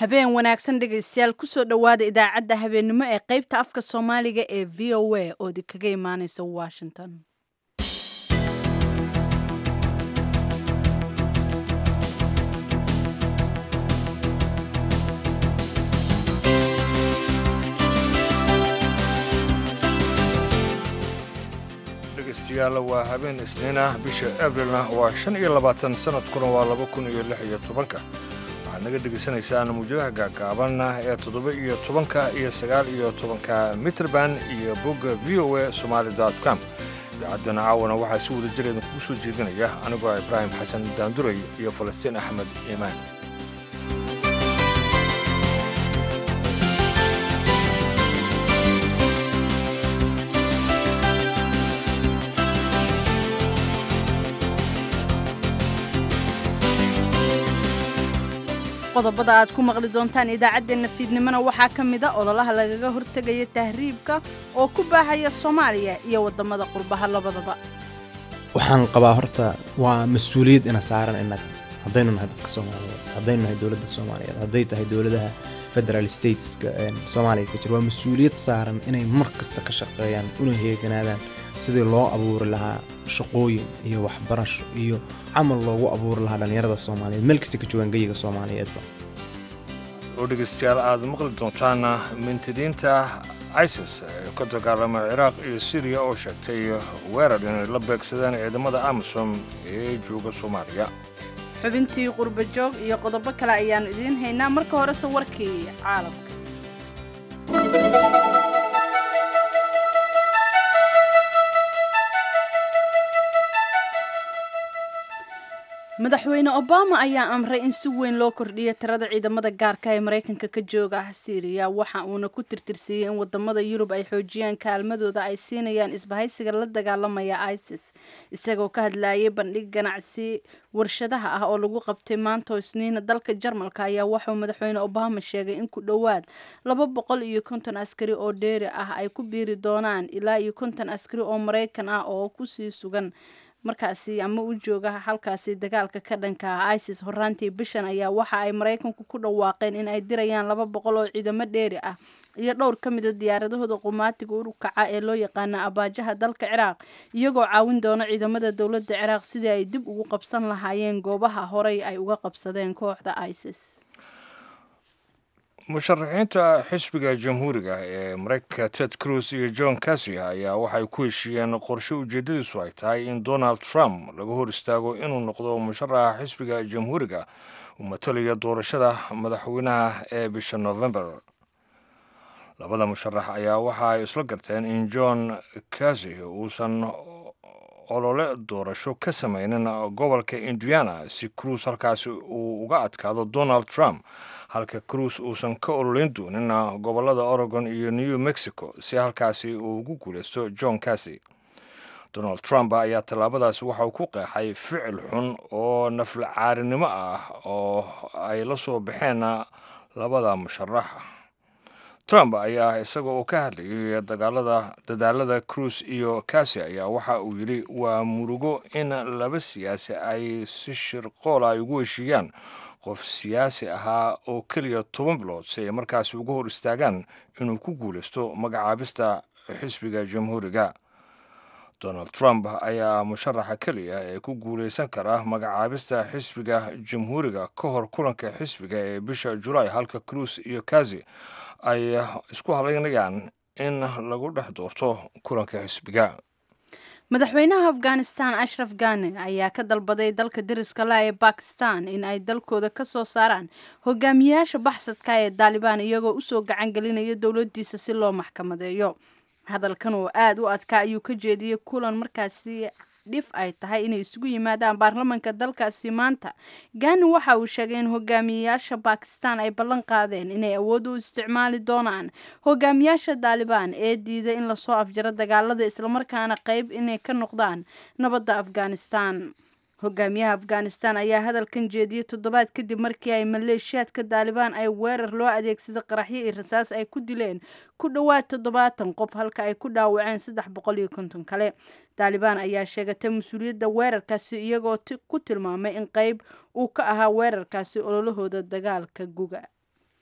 habeen wanaagsan dhegaystayaal kusoo dhowaada idaacadda habeennimo ee qaybta afka soomaaliga ee v o a oo idinkaga imaaneysa washington dhegeystayaal waa habeen isniin ah bisha abrilna waa shan iyo labaatan sanadkuna waa laba kun iyo lix iyo tobanka waxaad naga dhegaysanaysaan muujadaha gaagaabanna ee toddoba iyo tobanka iyo sagaal iyo tobanka mitrband iyo bogga v o a somaali com idaacaddana caawana waxaa si wada jir idinkugu soo jeedinaya anigoo ibraahim xasan daanduray iyo falastiin axmed iimaan qodobada aad ku maqli doontaan idaacaddeenna fiidnimona waxaa ka mid a ololaha lagaga hortegaya tahriibka oo ku baahaya soomaaliya iyo waddamada qurbaha labadaba waxaan qabaa horta waa mas-uuliyad ina saaran innaga haddaynu nahay dadka soomaaliyeed haddaynu nahay dowladda soomaaliyeed hadday tahay dowladaha federal stateska soomaaliya ka jira waa mas-uuliyad saaran inay mar kasta ka shaqeeyaan una heeganaadaan sidii loo abuuri lahaa shaqooyin iyo waxbarasho iyo camal loogu abuuri lahaa dhallinyarada soomaaliyeed meel kasta ka joogaan geyiga soomaaliyeedba oo dhegaystayaal aad maqli doontaan mintidiinta isis ee ka dagaalama ciraaq iyo siriya oo sheegtay weerar inay la beegsadeen ciidamada amisom ee jooga soomaaliya xubintii qurba joog iyo qodobo kale ayaannu idiin haynaa marka horese warkii caalamka madaxweyne obama ayaa amray in si weyn loo kordhiyo tirada ciidamada gaarka ee maraykanka ka jooga siiriya waxa uuna ku tirtirsiiyey in wadamada yurub ay xoojiyaan kaalmadooda ay siinayaan isbahaysiga la dagaalamaya isis isagoo ka hadlayay bandhig ganacsi warshadaha ah oo lagu qabtay maanta isniina dalka jarmalka ayaa waxauu madaxweyne obama sheegay in ku dhowaad laba boqol iyo konton askari oo dheeri ah ay ku biiri doonaan ilaa iyo konton askari oo maraykan ah oo kusii sugan markaasi ama u jooga halkaasi dagaalka ka dhanka ah isis horaantii bishan ayaa waxa ay maraykanku ku dhawaaqeen in ay dirayaan laba boqol oo ciidamo dheeri ah iyo dhowr ka mida diyaaradahooda qumaatiga u kaca ee loo yaqaana abaajaha dalka ciraaq iyagoo caawin doona ciidamada dowladda ciraaq sidii ay dib ugu qabsan lahaayeen goobaha horey ay uga qabsadeen kooxda isis musharaxiinta xisbiga jamhuuriga ee maraykanka ted cruz iyo john kasia ayaa waxay ku heshiiyeen qorshe ujeeddadiisu ay tahay in donald trump laga hor istaago inuu noqdo musharaxa xisbiga jamhuuriga uu matalaya doorashada madaxweynaha ee bisha november labada musharax ayaa waxa ay isla garteen in john kasi uusan olole doorasho ka samaynin gobolka indiana si cruz halkaasi uu uga adkaado donald trump halka cruz uusan ka ololeyn doonin gobolada oregon iyo new mexico si halkaasi uu ugu guulaysto john kasi donald trump ayaa tallaabadaasi waxa uu ku qeexay ficil xun oo naflacaarinimo ah oo ay la soo baxeen labada musharax trump ayaa isaga oo ka hadlayay dagaalada dadaalada cruz iyo kasi ayaa waxa uu yidhi waa murugo in laba siyaasi ay si shirqool ay ugu heshiiyaan qof siyaasi ahaa oo keliya toban bilood si ay markaasi uga hor istaagaan inuu ku guulaysto magacaabista xisbiga jamhuuriga donald trump ayaa musharaxa keliya ee ku guulaysan kara magacaabista xisbiga jamhuuriga ka hor kulanka xisbiga ee bisha julaay halka cruz iyo kazi ay isku halaynayaan in lagu dhex doorto kulanka xisbiga madaxweynaha afghanistan ashraf gane ayaa ka dalbaday dalka dariska la ee bakistan in ay dalkooda ka soo saaraan hogaamiyayaasha baxsadka ee daalibaan iyagoo usoo gacan gelinaya dowladiisa si loo maxkamadeeyo hadalkan oo aada u adkaa ayuu ka jeediyey kulan markaasi dhif ay tahay inay isugu yimaadaan baarlamanka dalkaasi maanta gani waxa uu sheegay in hogaamiyayaasha bakistan ay ballan qaadeen inay awood u isticmaali doonaan hogaamiyaasha daalibaan ee diiday in lasoo afjaro dagaalada islamarkaana qeyb inay ka noqdaan nabadda afghanistan hogaamiyaha afghanistan ayaa hadalkan jeediyey toddobaad kadib markii ay maleeshiyaadka daalibaan ay weerar loo adeegsaday qaraxyo iyo rasaas ay ku dileen ku dhowaad toddobaatan qof halka ay ku dhaawaceen saddex boqol iyo konton kale daalibaan ayaa sheegatay mas-uuliyadda weerarkaasi iyagoo ku tilmaamay in qeyb uu ka ahaa weerarkaasi ololahooda dagaalka guga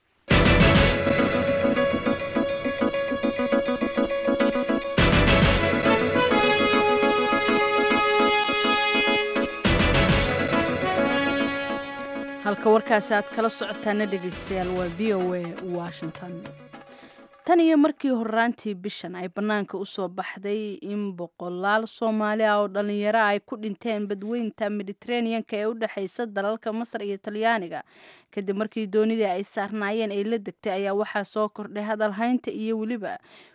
halka warkaasi aad kala socotaana dhegaystayaal waa v o a washington tan iyo markii horaantii bishan ay bannaanka usoo baxday in boqolaal soomaali ah oo dhallinyaro ay ku dhinteen badweynta mediteraneanka ee u dhexaysa dalalka masar iyo talyaaniga kadib markii doonidii ay saarnaayeen ay la degtay ayaa waxaa soo kordhay hadalhaynta iyo weliba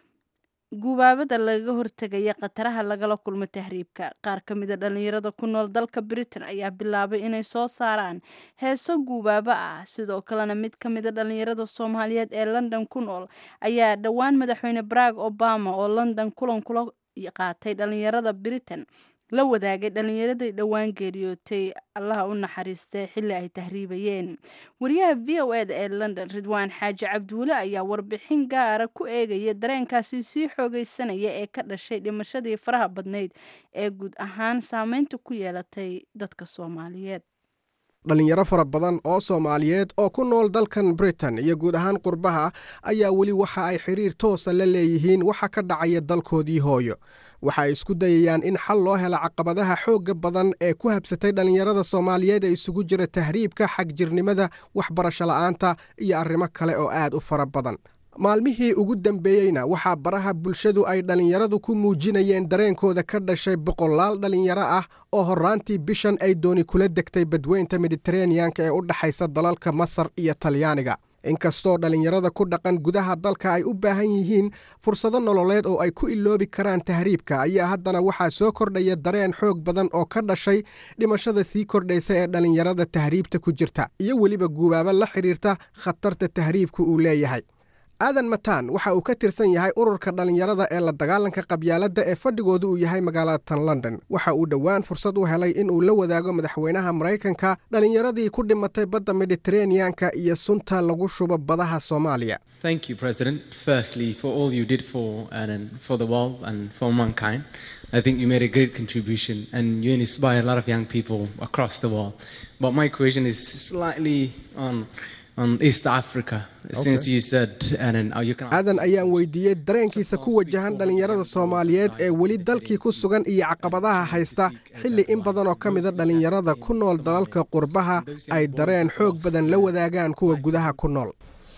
gubaabada lagaga hortegaya khataraha lagala kulmo tahriibka qaar ka mida dhallinyarada ku nool dalka britain ayaa bilaabay inay soo saaraan heeso guubaabo ah sidoo kalena mid ka mida dhallinyarada soomaaliyeed ee london ku nool ayaa dhowaan madaxweyne barack obama oo london kulan kula qaatay dhallinyarada britain la wadaagay dhallinyaradii dhowaan geeriyootay allaha u naxariistay xilli ay tahriibayeen wariyaha v o eda ee london ridwaan xaaji cabdiweli ayaa warbixin gaara ku eegaya dareenkaasi sii xoogeysanaya ee ka dhashay dhimashadii faraha badnayd ee guud ahaan saameynta ku yeelatay dadka soomaaliyeed dhallinyaro fara badan oo soomaaliyeed oo ku nool dalkan britain iyo guud ahaan qurbaha ayaa weli waxa ay xiriir toosa la leeyihiin waxa ka dhacaya dalkoodii hooyo waxa ay isku dayayaan in xal loo helo caqabadaha xoogga badan ee ku habsatay dhallinyarada soomaaliyeed ee isugu jira tahriibka xagjirnimada waxbarasho la'aanta iyo arrimo kale oo aad u fara badan maalmihii ugu dambeeyeyna waxaa baraha bulshadu ay dhallinyaradu ku muujinayeen dareenkooda ka dhashay boqolaal dhallinyaro ah oo horraantii bishan ay dooni kula degtay badweynta mediteraneanka ee u dhexaysa dalalka masar iyo talyaaniga inkastoo dhallinyarada ku dhaqan gudaha dalka ay u baahan yihiin fursado nololeed oo ay ku iloobi karaan tahriibka ayaa haddana waxaa soo kordhaya dareen xoog badan oo ka dhashay dhimashada sii kordhaysa ee dhallinyarada tahriibta ku jirta iyo weliba guubaabo la xidhiirta khatarta tahriibka uu leeyahay aadan mataan waxa uu ka tirsan yahay ururka dhallinyarada ee la dagaalanka qabyaaladda ee fadhigoodu uu yahay magaalada tan london waxa uu dhowaan fursad u helay inuu la wadaago madaxweynaha maraykanka dhallinyaradii ku dhimatay badda mediteraneanka iyo sunta lagu shubo badaha soomaaliya Thank you, President, firstly, for all you did for, and for the world and for mankind. I think you made a great contribution and you inspire a lot of young people across the world. But my question is slightly on, on East Africa, since you said, and then, uh, you can ask aadan ayaan weydiiyey dareenkiisa ku wajahan dhallinyarada soomaaliyeed ee weli dalkii ku sugan iyo caqabadaha haysta xilli in badan oo ka mida dhallinyarada ku nool dalalka qurbaha ay dareen xoog badan la wadaagaan kuwa gudaha ku nool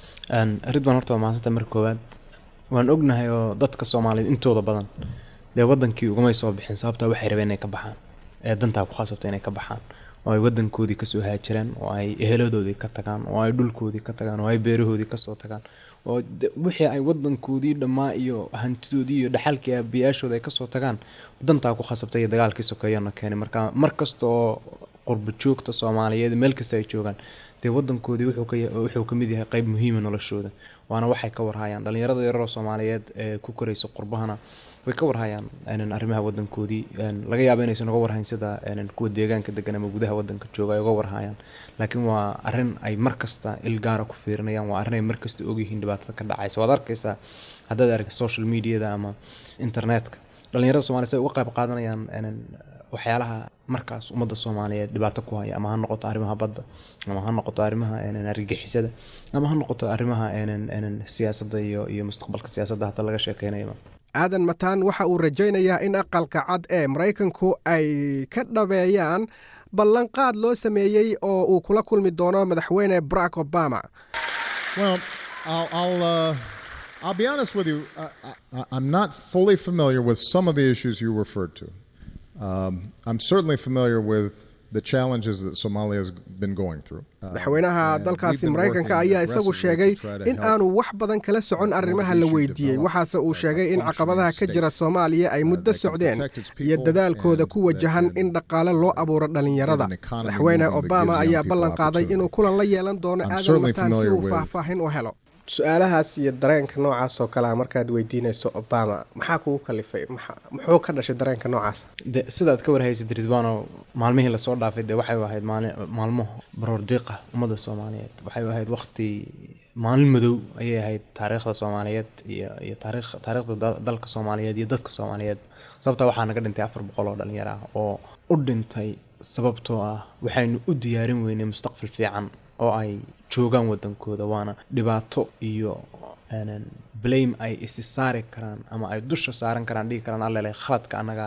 ridwan horta waa mahadsanta marka koowaad waan ognahay oo dadka soomaaliyeed intooda badan dee wadankii ugumay soo bixin sababtaa waxay rabeen inay ka baxaan ee dantaa ku khasabta inay ka baxaan oo ay wadankoodii kasoo haajiraan oo ay eheladoodii ka tagaan oo ay dhulkoodii ka tagaan oo ay beerahoodii kasoo tagaan oo de- wixii ay wadankoodii dhammaa iyo hantidoodii iyo dhaxalkii aabiyaashooda ay kasoo tagaan dantaa ku khasabtay iyo dagaalkii sokeeyana keenay marka mar kasta oo qurba joogta soomaaliyeed meel kasta ay joogaan dee wadankoodii wuxuu ka ya- wuxuu ka mid yahay qayb muhiima noloshooda waana waxay ka warhayaan dhallinyarada yararoo soomaaliyeed ee ku koraysa qurbahana way ka warhayaan een, arrimaha wadankoodii een, laga yaabo inaysan uga warhayn sida een, kuwa deegaanka degan ama gudaha wadanka jooga ay uga warhayaan laakiin waa arrin ay mar kasta il gaara ku fiirinayaan waa arrin ay mar kasta ogyihiin dhibaatada ka dhacaysa waad arkaysaa haddaad aragta social mediada ama internetka dhallinyarada soomaliya say uga qayb qaadanayaan een, waxyaalaha markaas ummadda soomaaliyeed dhibaato ku haya ama ha noqoto arrimaha badda ama ha noqoto arrimaha een, argagixisada ama ha noqoto arrimaha een, een, siyaasadda iyo iyo mustaqbalka siyaasadda hadda laga sheekeynayaba aadan mataan waxa uu rajaynayaa in aqalka cad ee maraykanku ay ka dhabeeyaan ballanqaad loo sameeyey oo uu kula kulmi doono madaxweyne barack obama Well, I'll I'll, uh, I'll be honest with you. I, I, I'm not fully familiar with some of the issues you referred to. Um, I'm certainly familiar with the challenges that Somalia has been going through. Uh, madaxweynaha and dalkaasi we've been maraykanka working ayaa isagu aggressively sheegay to try to in help aanu wax badan kala socon arrimaha la weydiiyey waxaase uu sheegay in caqabadaha ka jira soomaaliya ay muddo socdeen iyo dadaalkooda ku wajahan in dhaqaale loo abuuro dhallinyarada madaxweyne obama ayaa ballan qaaday inuu kulan la yeelan doono I'm aadan certainly mataan si familiar uu with- faahfaahin u helo su-aalahaas iyo dareenka noocaas oo kalea markaad weydiinayso obama maxaa kugu kalifay muxuu ka dhashay dareenka noocaas de sidaad ka warhaysid ridwaano maalmihii lasoo dhaafay dee waxay ahayd maali maalmo baroor diiqa ummadda soomaaliyeed waxay ahayd waqti maalin madow ayay ahayd taariikhda soomaaliyeed iyo iyo taariikh taariikhda da- dalka soomaaliyeed iyo dadka soomaaliyeed sababtaa waxaa naga dhintay afar boqol oo dhalinyaro ah oo u dhintay sababtoo ah waxaynu u diyaarin weynay mustaqbal fiican oo ay joogaan wadankooda waana dhibaato iyo een, blame ay isi saari karaan ama ay dusha saaran karaan dhigi karaan allele khaladka annagaa leh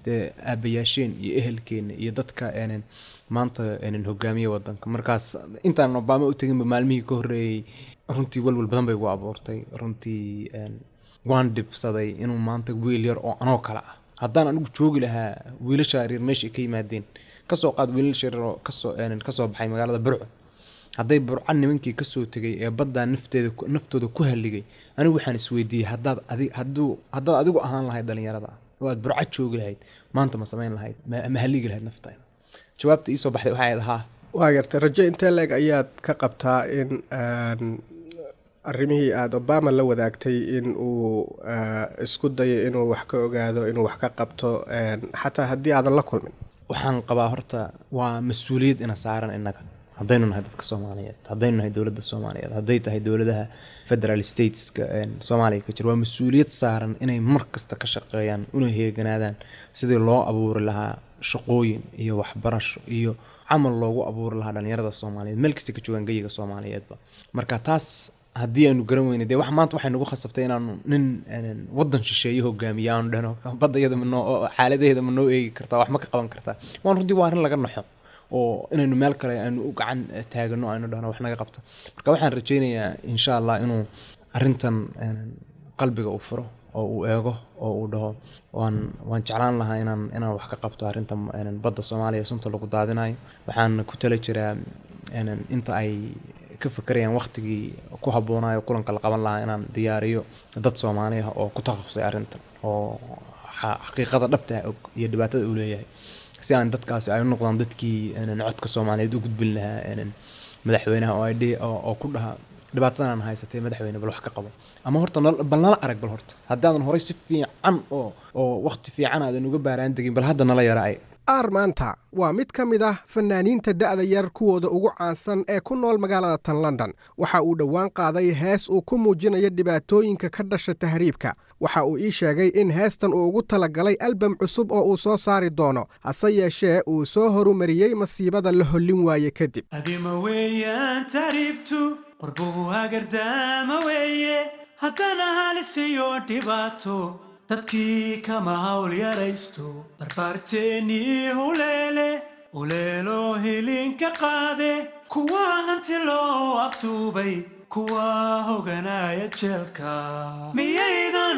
dee aabayaasheen iyo ehelkeena iyo dadka een maanta een hogaamiye wadanka markaas intaan obama u teginba maalmihii ka horreeyey runtii walwal badan bay igu abuurtay runtii een waan dhibsaday inuu maanta wiil yar oo anoo kale ah haddaan anigu joogi lahaa wiilasha yaryar meesha ay ka yimaadeen kasoo qaad wiilasha yaryar oo kasoo een kasoo baxay magaalada burco hadday burco nimankii kasoo tegay ee baddaa nafteeda naftooda ku halligay anigu waxaan isweydiiyey haddaad adi hadduu haddaad adigu ahaan lahayd dhalinyarada oo aad burco joogi lahayd maanta ma samayn lahayd ma ma halligi lahayd naftaada jawaabta iisoo baxday waxay ahayd haa waa gartay rajo intee leeg ayaad ka qabtaa in een, arrimihii aada obama la wadaagtay in uu eh, isku dayo inuu wax ka ogaado inuu wax ka qabto een, xataa haddii aadan la kulmin waxaan qabaa horta waa mas-uuliyad ina saaran innaga haddaynu nahay dadka soomaaliyeed haddaynu nahay dowladda soomaaliyeed hadday tahay dowladaha federal stateska een, soomaaliya ka jira waa mas-uuliyad saaran inay mar kasta ka shaqeeyaan una heeganaadaan sidii loo abuuri lahaa shaqooyin iyo waxbarasho iyo camal loogu abuuri lahaa dhalinyarada soomaaliyeed meel kasta ka joogaan geyiga soomaaliyeedba marka taas haddii aynu garan weyne dee wax maanta waxay nagu khasabtay inaanu nin een, wadan shisheeye hogaamiya aanu dhahno badda iyada ma noo oo xaaladaheeda ma noo eegi kartaa wax ma ka qaban kartaa waan runtii waa arrin laga naxo oo inaynu meel kale aynu u gacan taagano aynu dhahno wax naga qabta marka waxaan rajeynayaa insha allah inuu arrintan een, qalbiga u furo oo uu eego oo uu dhaho waan waan jeclaan lahaa inaan inaan wax ka qabto arrinta een, badda soomaaliya sunta lagu daadinayo waxaan ku tala jiraa een, inta ay ka fakerayaan waqtigii ku habboonayo kulanka la qaban lahaa inaan diyaariyo dad soomaali ah oo ku takhasusay arrintan oo xa- xaqiiqada dhabta ah og iyo dhibaatada uu leeyahay si aan dadkaasi ay u noqdaan dadkii een, codka soomaaliyeed u gudbin lahaa een, madaxweynaha oo ay dhihi- oo oo ku dhaha dhibaatadan aan haysatay madaxweyne bal wax ka qabo ama horta nal- bal nala arag bal horta haddaadan horay si fiican oo oo waqti fiican aadan uga baaraan degin bal hadda nala yara ay aar maanta waa mid ka mid ah fanaaniinta da'da yar kuwooda ugu caansan ee ku nool magaalada tan london waxa uu dhowaan qaaday hees uu ku muujinayo dhibaatooyinka ka dhasha tahriibka waxa uu ii sheegay in heestan uu ugu talagalay albam cusub oo uu soo saari doono hase yeeshee uu soo horumariyey masiibada la hollin waaye kadib adima weeyaan taariibtu qorbuhu hagardaama weeye haddana halisiyo dhibaato dadkii kama hawl yaraysto barbaarteennii huleele uleelo hilinka qaade kuwa hanti loo aftuubay kuwa hoganaya jeelka miyaydan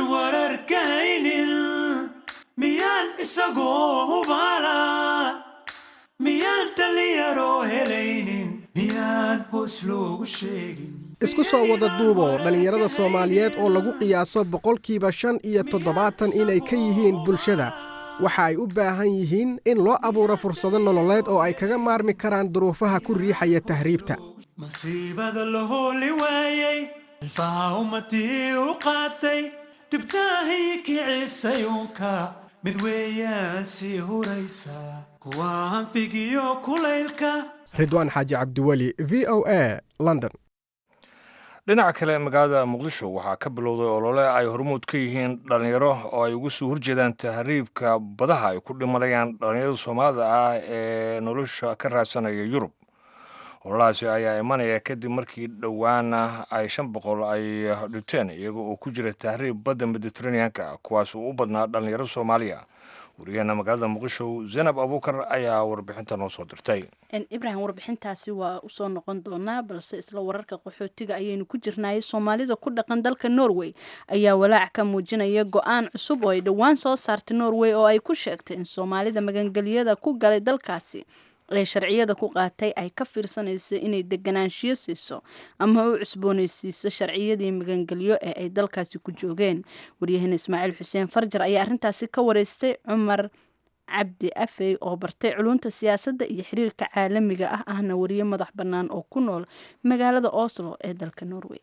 wararkaynin miyaan isagoo hubaala miyaan dhalinyaroo helaynin miyaan hoos loogu sheegin isku soo wada duuboo dhallinyarada soomaaliyeed oo lagu qiyaaso boqolkiiba shan iyo toddobaatan inay ka yihiin bulshada waxa ay u baahan yihiin in loo abuuro fursado nololeed oo ay kaga maarmi karaan duruufaha ku riixaya tahriibta masiibada la hooli waayey ilfaha ummadii u qaatay dhibtaahii kicisay uunka mid weeyaan sii huraysa kuwa hanfigiyo kulaylka ridwaan xaaji cabdiweli v o a london dhinaca kale magaalada muqdisho waxaa ka bilowday olole ay hormuud ka yihiin dhallinyaro oo ay uga soo horjeedaan tahriibka badaha ay ku dhimanayaan dhallinyarada soomaalida ah ee nolosha ka raadsanaya yurub ololahaasi ayaa imanaya kadib markii dhowaana ay shan boqol ay dhinteen iyaga oo ku jira tahriib badda mediteraneanka kuwaas uu u badnaa dhallinyaro soomaaliya wariyaheena magaalada muqdisho zaynab abuukar ayaa warbixinta noo soo dirtay ibrahim warbixintaasi waa usoo noqon doonaa balse isla wararka qaxootiga ayaynu ku jirnay soomaalida ku dhaqan dalka norway ayaa walaac ka muujinaya go-aan cusub oo ay dhowaan soo saartay norway oo ay ku sheegtay in soomaalida magangelyada ku galay dalkaasi ee sharciyada ku qaatay ay ka fiirsanayso inay deganaanshiyo siiso ama u cusboonaysiiso sharciyadii magangelyo ee ay dalkaasi ku joogeen waryaheena ismaaciil xuseen farjar ayaa arrintaasi ka wareystay cumar cabdi afey oo bartay culunta siyaasadda iyo xiriirka caalamiga ah ahna wariye madax bannaan oo ku nool magaalada oslo ee dalka norway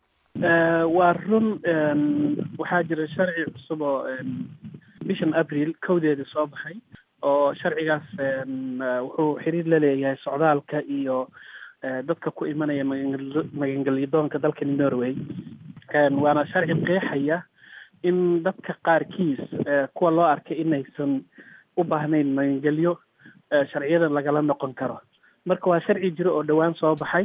waa run waxaa jira sharci cusub oo bishan abril kowdeeda soo baxay oo sharcigaas wuxuu xiriir la leeyahay socdaalka iyo dadka ku imanaya magan magangelyadoonka dalkani norway waana sharci qeexaya in dadka qaarkiis kuwa loo arkay inaysan u baahnayn magangelyo sharciyadan lagala noqon karo marka waa sharci jiro oo dhowaan soo baxay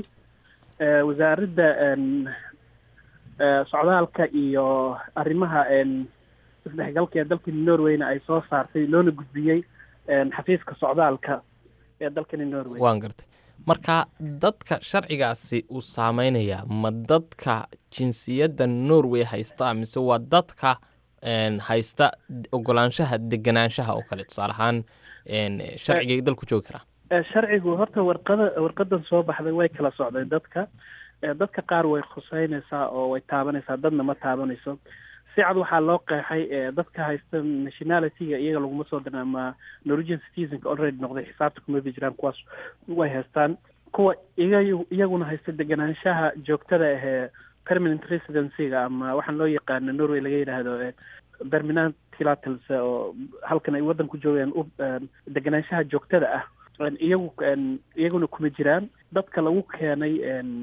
wasaaradda socdaalka iyo arrimaha isdhexgalka ee dalkani norwayna ay soo saartay loona gudbiyey xafiiska socdaalka ee dalkani norway waan gartay marka dadka sharcigaasi uu saameynayaa ma dadka jinsiyadda norway haysta mise waa dadka haysta ogolaanshaha deganaanshaha oo kale tusaale ahaan sharciga dalku joogi karaa sharcigu horta warqada warqadan soo baxday way kala socday dadka dadka qaar way khuseynaysaa oo way taabanaysaa dadna ma taabanayso si cad waxaa loo qeexay dadka haysta nationalityga iyaga laguma soo dirin ama norwegian citizenka already noqday xisaabta kuma bi jiraan kuwaas way haystaan kuwa iga iyaguna haysta deganaanshaha joogtada ahee permanent residencyga ama waxaan loo yaqaano norway laga yidhaahdo permanent tilatls oo halkan ay waddan ku joogeen u deganaanshaha joogtada ah iyagu iyaguna kuma jiraan dadka lagu keenay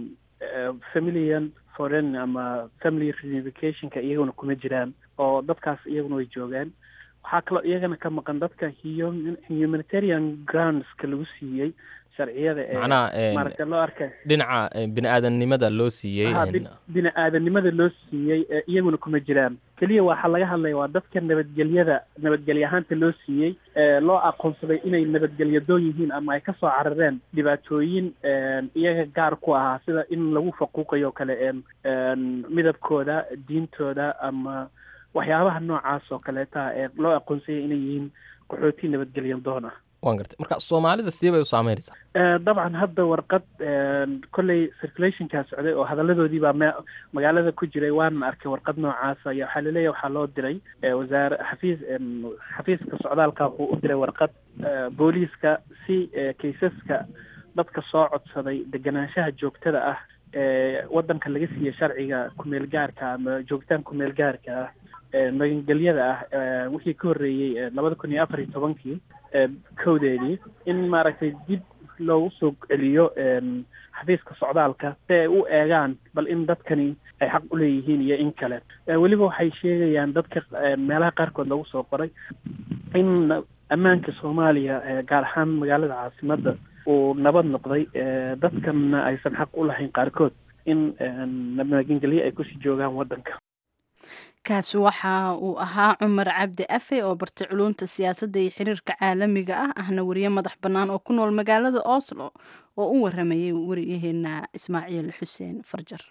familian foreign ama family reunificationka iyaguna kuma jiraan oo dadkaas iyaguna way joogaan waxaa kaloo iyagana ka maqan dadka humanitarian groundska lagu siiyey sharciyada ee macnaha maaragta loo arkay dhinaca bini aadamnimada loo siiyey bini aadanimada loo siiyey iyaguna kuma jiraan keliya waxaa laga hadlaya waa dadka nabadgelyada nabadgelye ahaanta loo siiyey loo aqoonsaday inay nabadgelyadoon yihiin ama ay kasoo carareen dhibaatooyin iyaga gaar ku ahaa sida in lagu faquuqayo o kale midabkooda diintooda ama waxyaabaha noocaas oo kaleeta ee loo aqoonsayay inay yihiin qaxooti nabadgelyadoon ah waan gartay marka soomaalida sidee bay u saameynaysaa dabcan hadda warqad kolley circulationkaa socday oo hadaladoodii baa me magaalada ku jiray waanan arkay warqad noocaasa iyo waxaa laleeyahy waxaa loo diray wasaare xafiis xafiiska socdaalka wuxuu u diray warqad booliiska si kaysaska dadka soo codsaday deganaanshaha joogtada ah ee waddanka laga siiya sharciga kumeel gaarka ama joogitaan kumeel gaarka ah magangelyada ah wixii ka horreeyey labada kun iyo afar iyo tobankii kowdeedii in maaragtay dib loogu soo celiyo xafiiska socdaalka si ay u eegaan bal in dadkani ay xaq u leeyihiin iyo in kale weliba waxay sheegayaan dadka meelaha qaarkood lagu soo qoray in ammaanka soomaaliya gaar ahaan magaalada caasimadda uu nabad noqday dadkanna aysan xaq u lahayn qaarkood in magangelye ay kusii joogaan waddanka kaasi waxa uu ahaa cumar cabdi afe oo bartay culumta siyaasadda iyo xiriirka caalamiga ah ahna wariye madax bannaan oo ku nool magaalada oslo oo u waramayay wariyaheena ismaaciil xuseen farjar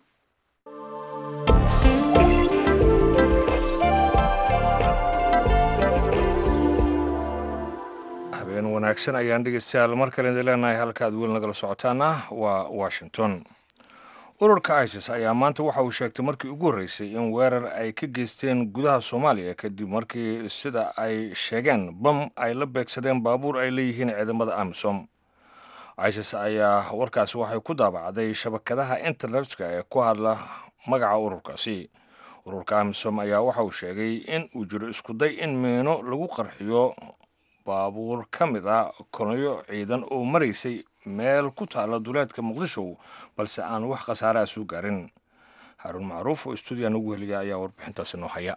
habeen wanaagsan ayaan dhegeystayaal mar kale idin leenahay halka aad weli nagala socotaana waa washington ururka isis ayaa maanta waxa uu sheegtay markii ugu horreysay in weerar ay ka geysteen gudaha soomaaliya kadib markii sida ay sheegeen bam ay la beegsadeen baabuur ay leeyihiin ciidamada amisom isis ayaa warkaasi waxay ku daabacday shabakadaha internetka ee ku hadla magaca ururkaasi ururka amisom ayaa waxa uu sheegay in uu jiro iskuday in miino lagu qarxiyo baabuur ka mid a kolonyo ciidan oo maraysay meel ku taalla duleedka muqdisho balse aan wax khasaare a soo gaarin haaruun macruuf oo stuudiyan ugu heliya ayaa warbixintaasi noo haya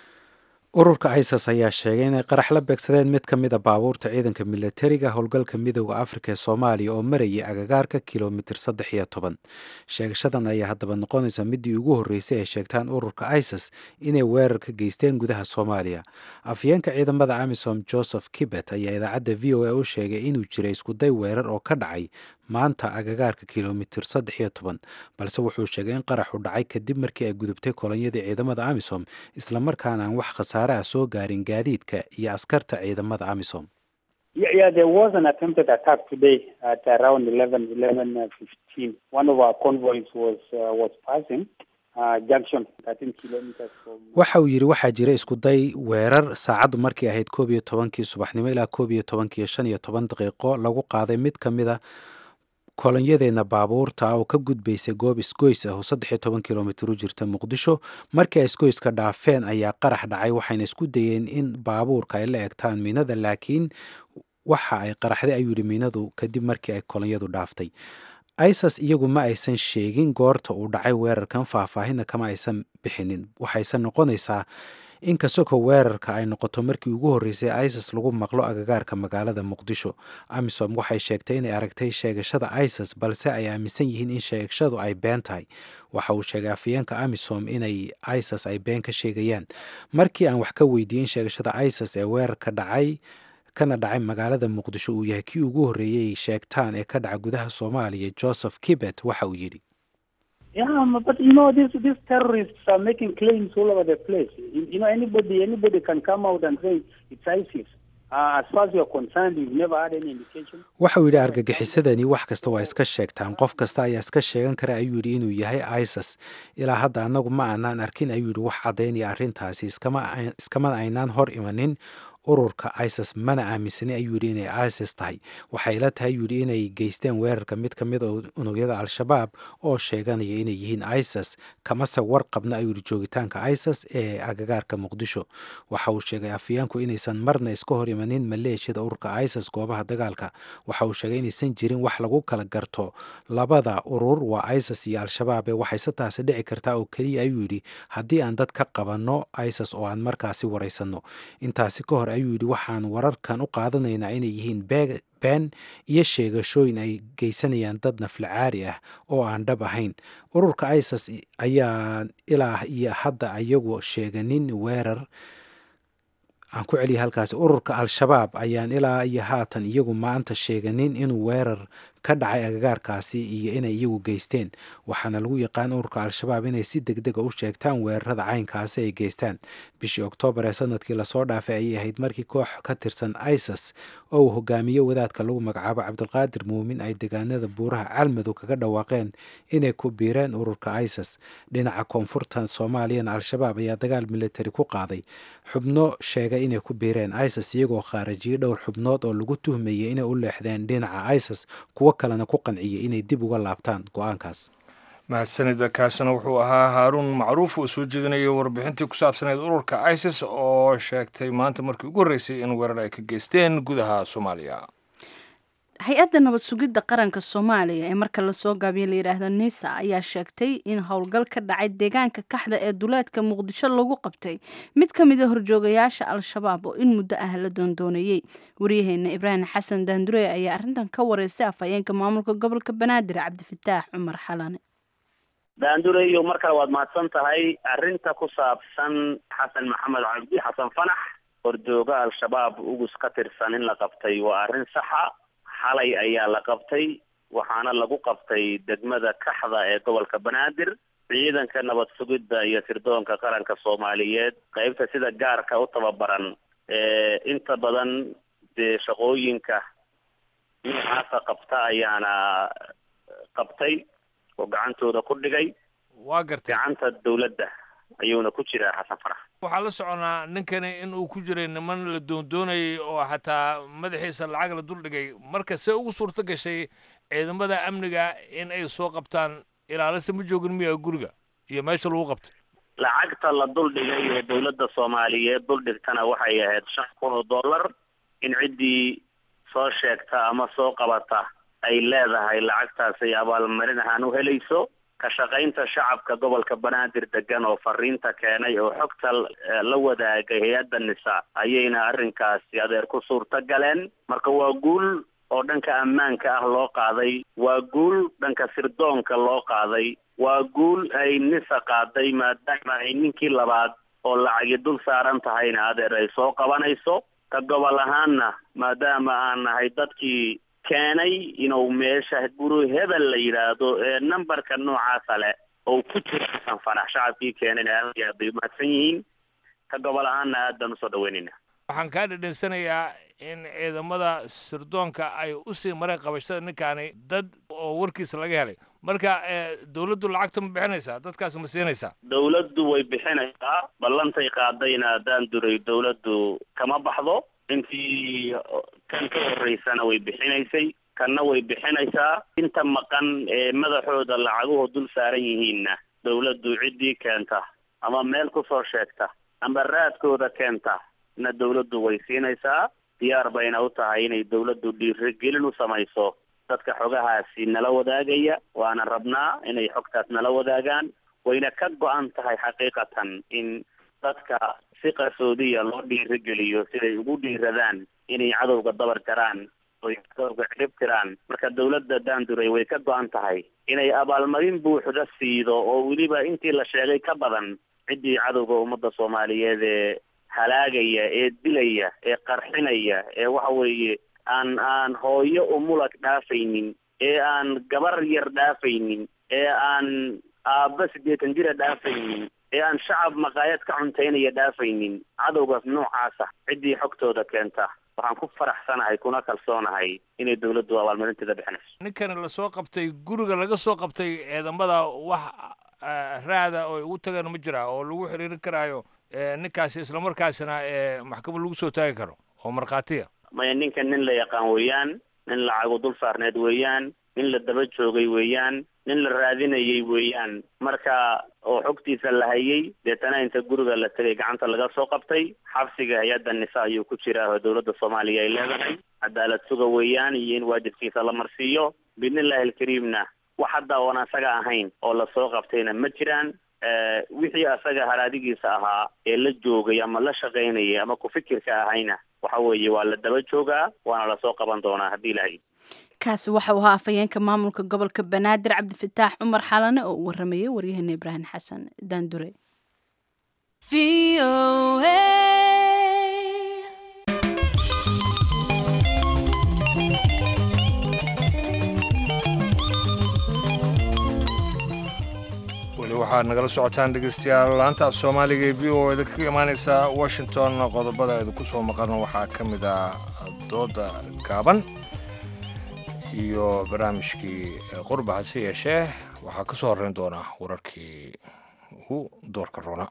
ururka isis ayaa sheegay inay qarax la beegsadeen mid ka mid a baabuurta ciidanka milatariga howlgalka midooda afrika ee soomaaliya oo marayay agagaarka kilomitir saddex iyo toban sheegashadan ayaa haddaba noqonaysa midii ugu horreysay ay sheegtaan ururka isis inay weerar ka geysteen gudaha soomaaliya afyeenka ciidamada amisom joseph kibet ayaa idaacadda v o a u sheegay inuu jiray iskuday weerar oo ka dhacay maanta agagaarka kilomitir saddex iyo toban balse wuxuu sheegay in qaraxu dhacay kadib markii ay gudubtay kolonyadii ciidamada amisom islamarkaana aan wax khasaare ah soo gaarin gaadiidka iyo askarta ciidamada amisom Yeah, yeah, there was an attempted attack today at around 11, 11, uh, 15. One of our convoys was uh, was passing uh, junction 13 kilometers from. waxa uu yidhi waxaa jira iskuday weerar saacaddu markay ahayd koob iyo tobankii subaxnimo ilaa koob iyo tobankii shan iyo toban daqiiqo lagu qaaday mid ka mid a kolonyadeena baabuurta oo ka gudbaysay goob isgoys ah oo saddex iyo toban kilomitir u jirta muqdisho markii ay isgoyska dhaafeen ayaa qarax dhacay waxayna isku dayeen in baabuurka ay la egtaan miinada laakiin waxa ay qaraxday ayuu yidhi miinadu kadib markii ay kolonyadu dhaaftay isis iyagu ma aysan sheegin goorta uu dhacay weerarkan faahfaahinna kama aysan bixinin waxayse noqonaysaa inkastoo weerarka ay noqoto markii ugu horreysay isis lagu maqlo agagaarka magaalada muqdisho amisom waxay sheegtay inay aragtay sheegashada isis balse ay aaminsan yihiin in sheegashadu ay been tahay waxa uu sheegay afayeenka amisom inay isis ay been ka sheegayaan markii aan wax ka weydiiyin sheegashada isis ee weerarka dhacay kana dhacay magaalada muqdisho uu yahay kii ugu horreeyey sheegtaan ee ka dhaca gudaha soomaaliya joseph kibet waxa uu yidhi Yeah, but you know, these these terrorists are making claims all over the place. You, you know, anybody anybody can come out and say it's ISIS. Uh, as far as you're concerned, you've never had any indication. waxa uu yidhi argagixisadani wax kasta waa iska sheegtaan qof kasta ayaa iska sheegan kara ayuu yidhi inuu yahay isis ilaa hadda annagu ma aanaan arkin ayuu yidhi wax caddaynaya arrintaasi iskama iskamana aynaan hor imanin ururka isis mana aaminsani ayuu yidhi inay isis tahay waxay la tahay ayuu yidhi inay geysteen weerarka mid ka mid oo unugyada al-shabaab oo sheeganaya inay yihiin isis kamase warqabna ayuu yidhi joogitaanka isis ee agagaarka muqdisho waxa uu sheegay afyaanku inaysan marna iska hor imanin maleeshiyada ururka isis goobaha dagaalka waxa uu sheegay inaysan jirin wax lagu kala garto labada urur waa isis iyo al-shabaab ee waxayse taasi dhici kartaa oo keliya ayuu yidhi haddii aan dad ka qabanno isis oo aan markaasi waraysanno intaasi ka hor ayuu yidhi waxaan wararkan u qaadanaynaa inay yihiin been iyo sheegashooyin ay geysanayaan dad naflacaari ah oo aan dhab ahayn ururka isis ayaa ilaa iyo hadda iyagu sheeganin weerar aan ku celiya halkaasi ururka al-shabaab ayaan ilaa iyo haatan iyagu maanta sheeganin inuu weerar ka dhacay agagaarkaasi iyo inay iyagu geysteen waxaana lagu yaqaan ururka al-shabaab inay si deg dega u sheegtaan weerarada caynkaasi ay geystaan bishii oktoobar ee sanadkii lasoo dhaafay ayay ahayd markii koox ka tirsan isis oo uu hogaamiye wadaadka lagu magacaabo cabdulqaadir muumin ay deegaanada buuraha calmadow kaga dhawaaqeen inay ku biireen ururka isis dhinaca koonfurta soomaaliyana al-shabaab ayaa dagaal militari ku qaaday xubno sheegay inay ku biireen isis iyagoo khaarajiyey dhowr xubnood oo lagu tuhmayay inay u leexdeen dhinaca isis kuwo kalena ku qanciyay inay dib uga laabtaan go-aankaas mahadsanida kaasina wuxuu ahaa haaruun macruuf oo soo jeedinayay warbixintii ku saabsaneyd ururka isis oo sheegtay maanta markii ugu horreysay in weerar ay ka geysteen gudaha soomaaliya hay-adda nabad sugidda qaranka soomaaliya ee marka lasoo gaabiyo layidhaahdo nisa ayaa sheegtay in howlgal ka dhacay deegaanka kaxda ee duleedka muqdisho lagu qabtay mid ka mida horjoogayaasha al-shabaab oo in muddo ah la doondoonayey waryaheena ibraahim xasan daandure ayaa arrintan ka wareystay afhayeenka maamulka gobolka banaadir cabdifataax cumar xalane daandure iyo mar kale waad mahadsan tahay arrinta ku saabsan xasan maxamed cabdi xasan fanax horjooga al-shabaab ugus ka tirsan in la qabtay waa arrin saxa xalay ayaa la qabtay waxaana lagu qabtay degmada kaxda ee gobolka banaadir ciidanka nabad sugidda iyo sirdoonka qaranka soomaaliyeed qeybta sida gaarka u tababaran ee inta badan dee shaqooyinka noocaasa qabta ayaana qabtay oo gacantooda ku dhigay waa gartay gacanta dawladda ayuuna ku jiraa xasan farax waxaa la soconaa ninkani in uu ku jiray niman la doondoonayay oo xataa madaxiisa lacag la duldhigay marka see ugu suurto gashay ciidamada amniga in ay soo qabtaan ilaalisa ma joogin miya guriga iyo meesha lagu qabtay lacagta la duldhigay ee dawladda soomaaliyeed duldhigtana waxay ahayd shan kun oo dollar in ciddii soo sheegta ama soo qabata ay leedahay lacagtaas ay abaalmarin ahaan u helayso ka shaqaynta shacabka gobolka banaadir degan oo fariinta keenay oo xogta la wadaagay hay-adda nisa ayayna arrinkaasi adeer ku suurta galeen marka waa guul oo dhanka ammaanka ah loo qaaday waa guul dhanka sirdoonka loo qaaday waa guul ay nisa qaaday maadaama ay ninkii labaad oo lacagi dul saaran tahayna adeer ay soo qabanayso ka gobol ahaanna maadaama aan nahay dadkii keenay inuu meesha guri hebel la yidhaahdo ee numberka noocaasa leh oo ku jira xasan fanax shacabkii keenayna aad iyo aad bay umahadsan yihiin ka gobol ahaanna aad baan usoo dhaweynayna waxaan kaa dhedhensanayaa in ciidamada sirdoonka ay usii mareen qabashada ninkaani dad oo warkiisa laga helay marka dawladdu lacagta ma bixinaysaa dadkaas ma siinaysaa dawladdu way bixinaysaa ballantay qaadayna haddaan duray dawladdu kama baxdo intii kan ka horeysana way bixinaysay kanna way bixinaysaa inta maqan ee madaxooda lacaguhu dul saaran yihiinna dawladdu ciddii keenta ama meel kusoo sheegta ama raadkooda keenta na dawladdu way siinaysaa diyaar bayna u tahay inay dawladdu dhiirigelin u samayso dadka xogahaasi nala wadaagaya waana rabnaa inay xogtaas nala wadaagaan wayna ka go-an tahay xaqiiqatan in dadka si qarsoodiya loo dhiirigeliyo siday ugu dhiiradaan inay cadowga dabar jaraan oy cadowga cirib tiraan marka dawladda daanduray way ka go-an tahay inay abaalmarin buuxda siido oo weliba intii la sheegay ka badan ciddii cadowga ummadda soomaaliyeed ee halaagaya ee dilaya ee qarxinaya ee waxa weeye aan aan hooyo umulag dhaafaynin ee aan gabar yar dhaafaynin ee aan aabba siddeetan jira dhaafaynin ee aan shacab maqaayad ka cuntaynaya dhaafaynin cadowgaas noocaasa ciddii xogtooda keenta waxaan ku faraxsanahay kuna kalsoonahay inay dawladdu abaalmarinteeda bixinayso ninkan lasoo qabtay guriga laga soo qabtay ciidamada wax raada oo ugu tagan ma jira oo lagu xiriirin karaayo ninkaasi islamarkaasina maxkamad lagu soo taagi karo oo markhaatiya maya ninkan nin la yaqaan weeyaan nin lacago dul saarneed weeyaan nin la daba joogay weeyaan nin la raadinayay weeyaan marka oo xogtiisa la hayay deetana inta guriga la tegay gacanta laga soo qabtay xabsiga hay-adda nisa ayuu ku jiraa oo dawladda soomaaliya ay leedahay cadaalad suga weeyaan iyo in waajibkiisa la marsiiyo biidnillahi alkariimna wax hadda oon asaga ahayn oo lasoo qabtayna ma jiraan wixii asaga haraadigiisa ahaa ee la joogay ama la shaqaynayay ama ku fikirka ahayna waxa weeye waa la daba joogaa waana lasoo qaban doonaa haddii ilahay kaasi waxa uu ahaa afhayeenka maamulka gobolka banaadir cabdifataax cumar xalane oo u waramayay waryaheena ibraahim xasan daandure weli waxaad nagala socotaan dhegeystayaal laanta af soomaaliga ee v o eda kaga imaaneysa washington qodobada idinku soo maqan waxaa ka mid ah dooda gaaban iyo barnaamijkii qurba hase yeeshee waxaa ka soo horreyn doona wararkii ugu doorka roona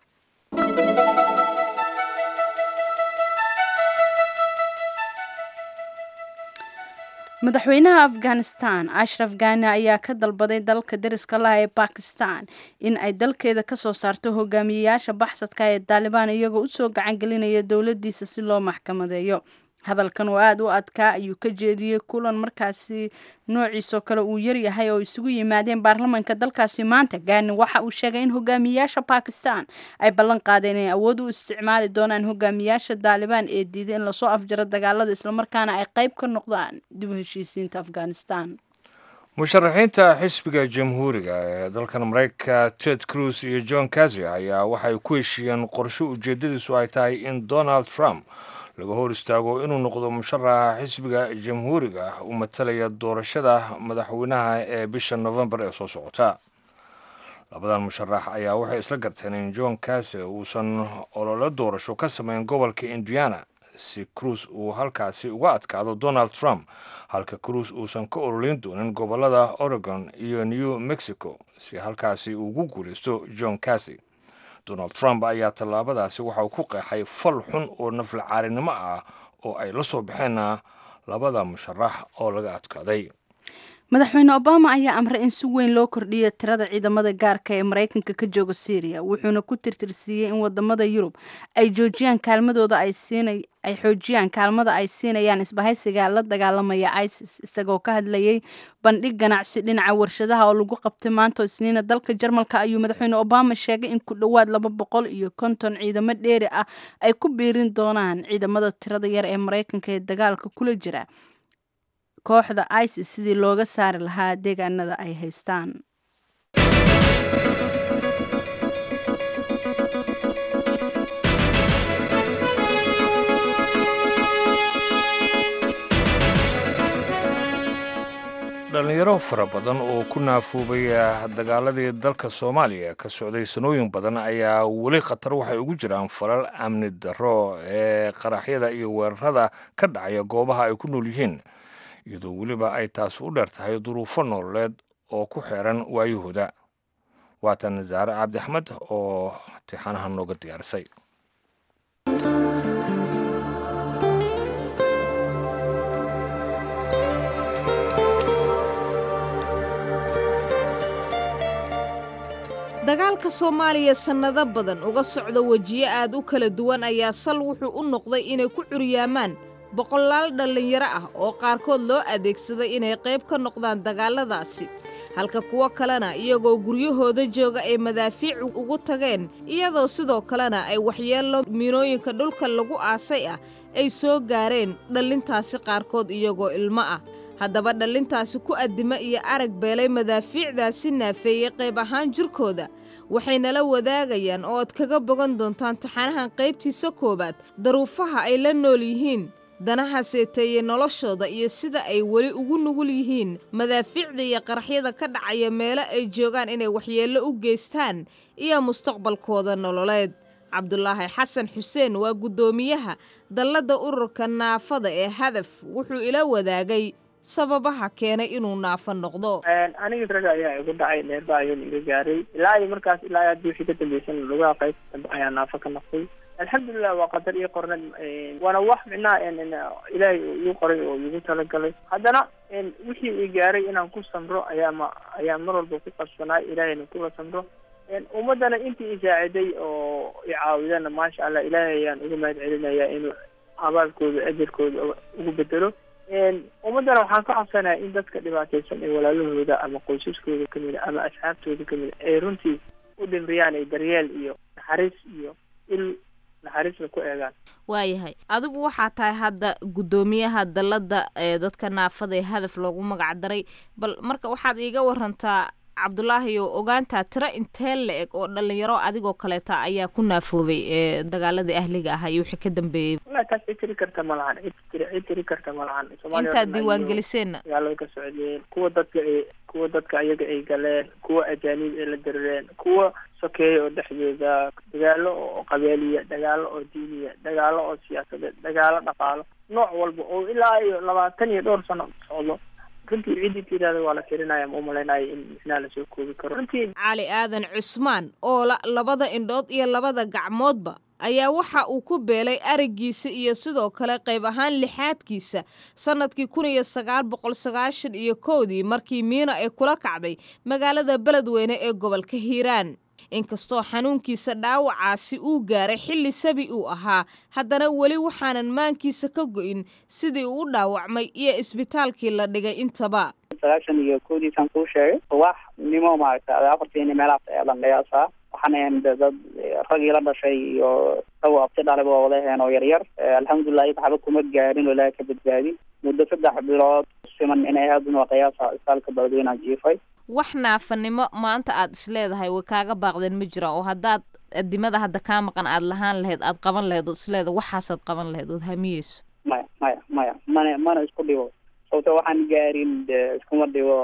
madaxweynaha afghanistan ashraf gani ayaa ka dalbaday dalka dariska laha ee bakistan in ay dalkeeda kasoo saarto hogaamiyeyaasha baxsadka ee daalibaan iyagoo usoo gacan gelinaya dowladiisa si loo maxkamadeeyo hadalkan oo aada u adkaa ayuu ka jeediyey kulan markaasi noociisoo kale uu yaryahay oo isugu yimaadeen baarlamanka dalkaasi maanta gaani waxa uu sheegay in hogaamiyayaasha bakistan ay ballan qaadeen inay awood u isticmaali doonaan hogaamiyayaasha daalibaan ee diiday in lasoo afjaro dagaalada islamarkaana ay qayb ka noqdaan dib u heshiisiinta afghanistan musharaxiinta xisbiga jamhuuriga ee dalkan maraykanka ted cruz iyo john kazi ayaa waxay ku heshiiyeen qorsho ujeedadiisu ay tahay in donald trump laga hor istaago inuu noqdo musharaxa xisbiga jamhuuriga u matalaya doorashada madaxweynaha ee bisha novembar ee soo socota labadan musharax ayaa waxay isla garteen in john kase uusan ololo doorasho ka samayn gobolka indiana si cruis uu halkaasi uga adkaado donald trump halka cruis uusan ka ololeyn doonin gobolada oregon iyo new mexico si halkaasi ugu guulaysto john kase donald trump ayaa tallaabadaasi waxa uu ku qeexay fal xun oo naflacaarinimo ah oo ay la soo baxeen labada musharax oo laga adkaaday madaxweyne obama ayaa amray in si weyn loo kordhiyo tirada ciidamada gaarka ee maraykanka ka jooga syriya wuxuuna ku tirtirsiiyey in wadamada yurub ay joojiyaan kaalmadooda ay siinay ay xoojiyaan kaalmada ay siinayaan isbahaysiga la dagaalamaya isis isagoo ka hadlayay bandhig ganacsi dhinaca warshadaha oo lagu qabtay maanta isniina dalka jarmalka ayuu madaxweyne obama sheegay in ku dhowaad laba boqol iyo konton ciidamo dheeri ah ay ku biirin doonaan ciidamada tirada yar ee maraykanka ee dagaalka kula jira kooxda isis sidii looga saari lahaa deegaanada ay haystaan dhalinyaro fara badan oo ku naafuubay dagaaladii dalka soomaaliya ka socday sanooyin badan ayaa weli khatar waxay ugu jiraan falal amni darro ee qaraxyada iyo weerarada ka dhacaya goobaha ay ku nool yihiin iyadoo weliba ay taas u dheer tahay duruufo nololeed oo ku xeeran waayahooda waatan zaare cabdixmed oo tixanaha nooga diyaarisay dagaalka soomaaliya sannado badan uga socda wejiyo aad u kala duwan ayaa sal wuxuu u noqday inay ku curyaamaan boqolaal dhallinyaro ah oo qaarkood loo adeegsaday inay qayb ka noqdaan dagaalladaasi halka kuwo kalena iyagoo guryahooda jooga ay madaafiic ugu tageen iyadoo sidoo kalena ay waxyeello miinooyinka dhulka lagu aasay ah ay soo gaareen dhallintaasi qaarkood iyagoo ilmo ah haddaba dhallintaasi ku addima iyo arag beelay madaafiicdaasi naafeeyey qayb ahaan jirkooda waxay nala wadaagayaan oo aad kaga bogan doontaan taxanahan qaybtiisa koowaad daruufaha ay la nool yihiin danaha seeteeye noloshooda iyo sida ay weli ugu nugul yihiin madaafiicda iyo qaraxyada ka dhacaya meelo ay joogaan inay waxyeello u geystaan iyo mustaqbalkooda nololeed cabdulaahi xasan xuseen waa guddoomiyaha dalladda ururka naafada ee hadaf wuxuu ila wadaagay sababaha keenay inuu naafo noqdo aniga raga ayaa igu dhacay neerba ayuuna iga gaaray ilaa iyo markaas ilaa haddii wixii ka dambaysan lugaha qayb dambe ayaa naafo ka noqday alxamdulilah waa qadar iyo qornad waana wax micnaha ilaahay igu qoray oo igu talagalay haddana wixii i gaaray inaan ku samro ayaa ma ayaa mar walba ku qabsanaay ilaahayna kula samro ummadana intii isaaciday oo icaawidana maasha allah ilaahay ayaan uga mahad celinaya inuu abaalkooda ajarkooda ugu bedelo ummaddana waxaan ka codsanaya in dadka dhibaataysan ee walaalahooda ama qoysaskooda kamid a ama asxaabtooda kamid a ay runtii u dhimriyaan ay daryeel iyo naxariis iyo il naxariisna ku eegaan waayahay adigu waxaa tahay hadda guddoomiyaha dalladda ee dadka naafada ee hadaf loogu magac daray bal marka waxaad iiga warantaa cabdulaahi oo ogaantaa tiro intee la eg oo dhalinyaro adigoo kaleeta ayaa ku naafoobay ee dagaaladii ahliga ahaa iyo wixii ka dambeeyey wallahi taas cid tiri karta ma lahan cid tiri cid tiri karta ma lahan intaad diiwaangeliseenna dagaalada ka socdeen kuwa dadka ay kuwa dadka ayaga ay galeen kuwa ajaanib ay la dirireen kuwa sokeeya oo dhexdooda dagaalo oo qabeeliya dagaalo oo diiniya dagaalo oo siyaasadeed dagaalo dhaqaalo nooc walba oo ilaa iyo labaatan iyo dhowr sano socdo runtii ciddii tirada waa la tirinaya ma umalaynaya in micnaha lasoo koobi karo runtii cali aadan cusmaan oo la labada indhood iyo labada gacmoodba ayaa waxa uu ku beelay araggiisa iyo sidoo kale qayb ahaan lixaadkiisa sannadkii kun iyo sagaal boqol sagaashan iyo kowdii markii miino ay kula kacday magaalada beledweyne ee gobolka hiiraan inkastoo xanuunkiisa dhaawacaasi uu gaaray xilli sabi uu ahaa haddana weli waxaanan maankiisa ka go'in sidii uu u dhaawacmay iyo isbitaalkii la dhigay intaba sagaashan iyo kowdiisaan kuu sheegay wax nimo maaragta afartiini meelahaas ayaa landhayaasaa waxaan ahayn dad ragii la dhashay iyo dhawo abti dhalay waa wada aheen oo yaryar alxamdulilah iyaga waxba kuma gaarin oo ilaahay ka badbaadin muddo saddex bilood siman inay aadun waa qiyaasa isbitaalka beledweyneha jiifay wax naafanimo maanta aad isleedahay way kaaga baaqdeen ma jiraan oo haddaad adimada hadda kaa maqan aad lahaan lahayd aad qaban lahayd oo isleedahay waxaasaad qaban lahayd ood hamiyeyso maya maya maya mana mana isku dhibo sababto waxaan gaarin de iskuma dhibo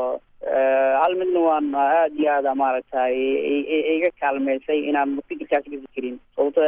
hal midna waan aada iyo aada maaragtay iga kaalmeysay inaan fikirkaas ka fikirin sababto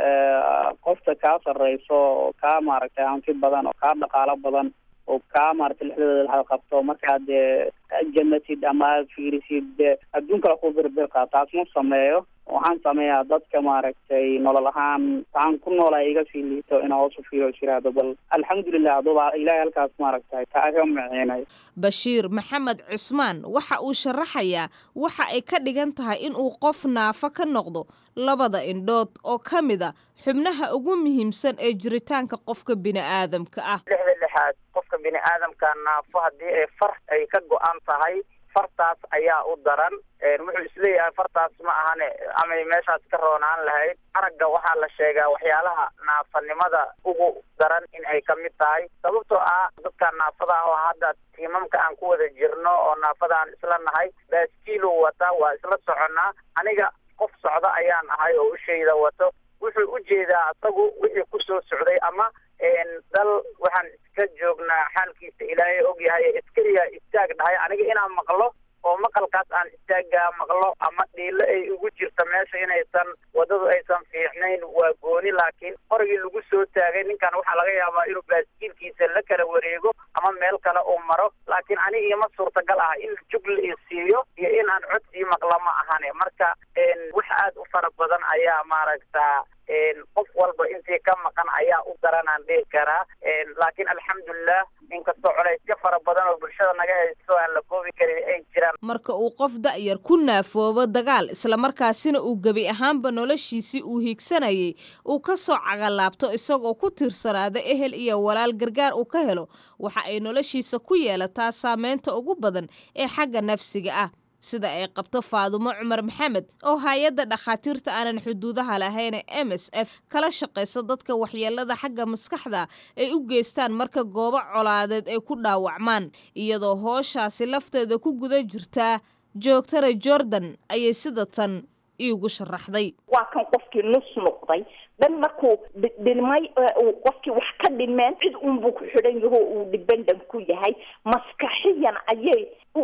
qofta kaa sarreyso oo kaa maaragtay hanti badan oo kaa dhaqaalo badan oo kaa maaragtay lixdooda laha qabto markaad janatid ama aad fiirisid adduun kale ku birbirqa taas ma sameeyo waxaan sameeyaa dadka maaragtay nolol ahaan waxaan ku noolaa iga sii liito inaa hoos u fiiro jiraado bal alxamdulilah aduba ilaahay halkaas maaragtay kaaga miciinayo bashiir maxamed cusmaan waxa uu sharaxayaa waxa ay ka dhigan tahay in uu qof naafo ka noqdo labada indhood oo ka mid a xubnaha ugu muhiimsan ee jiritaanka qofka bini'aadamka ah lixda lixaad qofka bini'aadamka naafo haddii ay far ay ka go-an tahay fartaas ayaa u daran wuxuu isleeyahay fartaas ma ahane amay meeshaas ka roonaan lahayd aragga waxaa la sheegaa waxyaalaha naafanimada ugu daran in ay ka mid tahay sababtoo ah dadka naafada ah oo hadda tiimamka aan ku wada jirno oo naafada aan isla nahay baaskiilu wata waa isla soconnaa aniga qof socda ayaan ahay oo ushayda wato wuxuu u jeedaa asagu wixii kusoo socday ama dal waxaan iska joognaa xaalkiisa ilaahay ogyahay iskariya istaag dhahay aniga inaan maqlo oo maqalkaas aan istaagaa maqlo ama dhiilo ay ugu jirta meesha inaysan wadadu aysan fiicnayn waa gooni laakiin qorigii lagu soo taagay ninkan waxaa laga yaabaa inuu baaskiilkiisa la kala wareego ama meel kale uu maro laakiin ani iima suurtagal ah in jug la isiiyo iyo in aan cod sii maqla ma ahane marka wax aad u fara badan ayaa maaragta qof walba intii ka maqan ayaa u daranaan dhihi karaa laakiin alxamdulilah inkastoo colaysyo fara badan oo bulshada naga haysto aan la koobi karin ay jiraan marka uu qof da'yar ku naafoobo dagaal islamarkaasina uu gebi ahaanba noloshiisii uu hiigsanayay uu ka soo cagalaabto isagoo ku tiirsanaada ehel iyo walaal gargaar uu ka helo waxa ay noloshiisa ku yeelataa saameynta ugu badan ee xagga nafsiga ah sida ay qabto faadumo cumar maxamed oo hay-adda dhakhaatiirta aanan xuduudaha lahayn ee m s f kala shaqaysa dadka waxyeelada xagga maskaxda ay u geystaan marka goobo colaadeed ay ku dhaawacmaan iyadoo hooshaasi lafteeda ku guda jirtaa joogtara jordan ayay sida tan iigu sharaxday waa kan qofkii nus noqday dan markuu dhilmay qofkii wax ka dhimeen cid unbuu ku xidhan yaho uu dhibandan ku yahay maskaxiyan ayay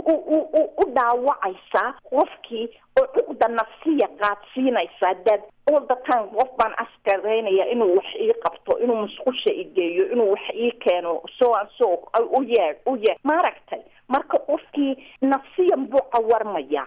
u dhaawacaysaa qofkii oo cuqda nafsiya qaadsiinaysaa dad all the time qof baan askaraynaya inuu wax ii qabto inuu musqusha igeeyo inuu wax ii keeno so an so u yeedh u yeedh maaragtay marka qofkii nafsiyan buu cawarmaya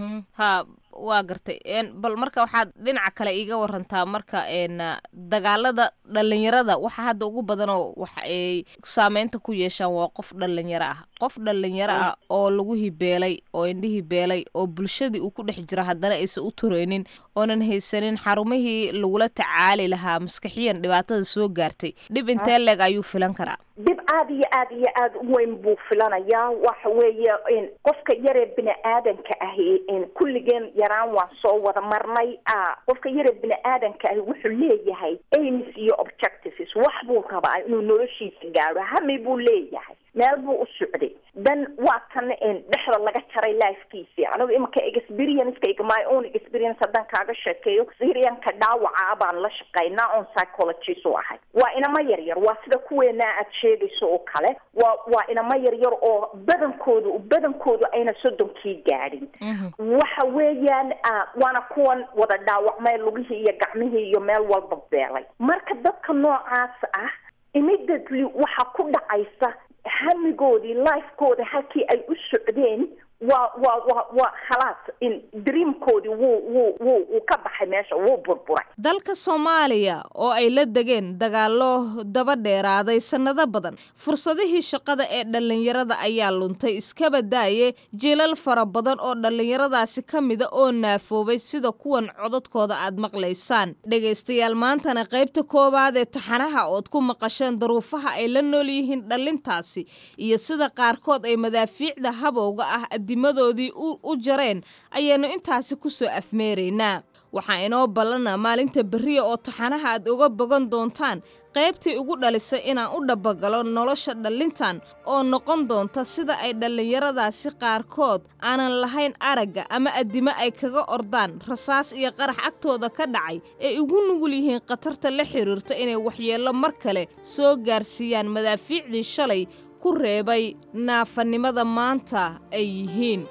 ha waa gartay bal marka waxaad dhinaca kale iiga warantaa marka dagaalada dhalinyarada waxa hadda ugu badanoo waxa ay saameynta ku yeeshaan waa qof dhalinyaro ah qof dhalinyaro ah oo lagu hibeelay oo indhihii beelay oo bulshadii uu ku dhex jiro haddana aysan u tureynin oonan haysanin xarumihii lagula tacaali lahaa maskaxiyan dhibaatada soo gaartay dhib intee leeg ayuu filan karaa dhib aad iyo aad iyo aad u weyn buu filanayaa waxa weeye qofka yaree bini aadanka ahi kulligeen yaraan waan soo wada marnay qofka yaree bini aadanka ahi wuxuu leeyahay aims iyo objectives wax buu rabaa inuu noloshiisa gaadho hami buu leeyahay meel buu u socday dan waa kan dhexda laga jaray lifekiisi anigu imanka experiencekayga my own experience haddaan kaaga sheekeeyo syrianka dhaawaca baan la shaqaynaa on psychologist u ahay waa inama yaryar waa sida kuweenaa aad sheegayso oo kale waa waa inama yaryar oo badankoodu badankoodu ayna soddonkii gaadhin waxa weeyaan waana kuwan wada dhaawacmay lugihii iyo gacmihii iyo meel walba beelay marka dadka noocaas ah immediately waxaa ku dhacaysa hamigoodii lifekooda halkii ay u socdeen waa waa waa waa khalaas in dreamkoodii wuu wuu wuu wuu ka baxay meesha wuu burburay dalka soomaaliya oo ay la degeen dagaallo daba dheeraaday sannado badan fursadihii shaqada ee dhallinyarada ayaa luntay iskaba daaye jiilal fara badan oo dhallinyaradaasi ka mida oo naafoobay sida kuwan codadkooda aad maqlaysaan dhegaystayaal maantana qaybta koowaad ee taxanaha ood ku maqasheen daruufaha ay la nool yihiin dhallintaasi iyo sida qaarkood ay madaafiicda habowga ah dimadoodii u jareen ayaynu intaasi ku soo afmeeraynaa waxaa inoo ballana maalinta berriya oo taxanaha aad uga bogan doontaan qaybtii ugu dhalisay inaan u dhabbagalo nolosha dhallintan oo noqon doonta sida ay dhallinyaradaasi qaarkood aanan lahayn aragga ama addimo ay kaga ordaan rasaas iyo qarax agtooda ka dhacay ay ugu nugul yihiin khatarta la xidhiirta inay waxyeello mar kale soo gaarsiiyaan madaafiicdii shalay ku reebay naafanimada maanta ay yihiin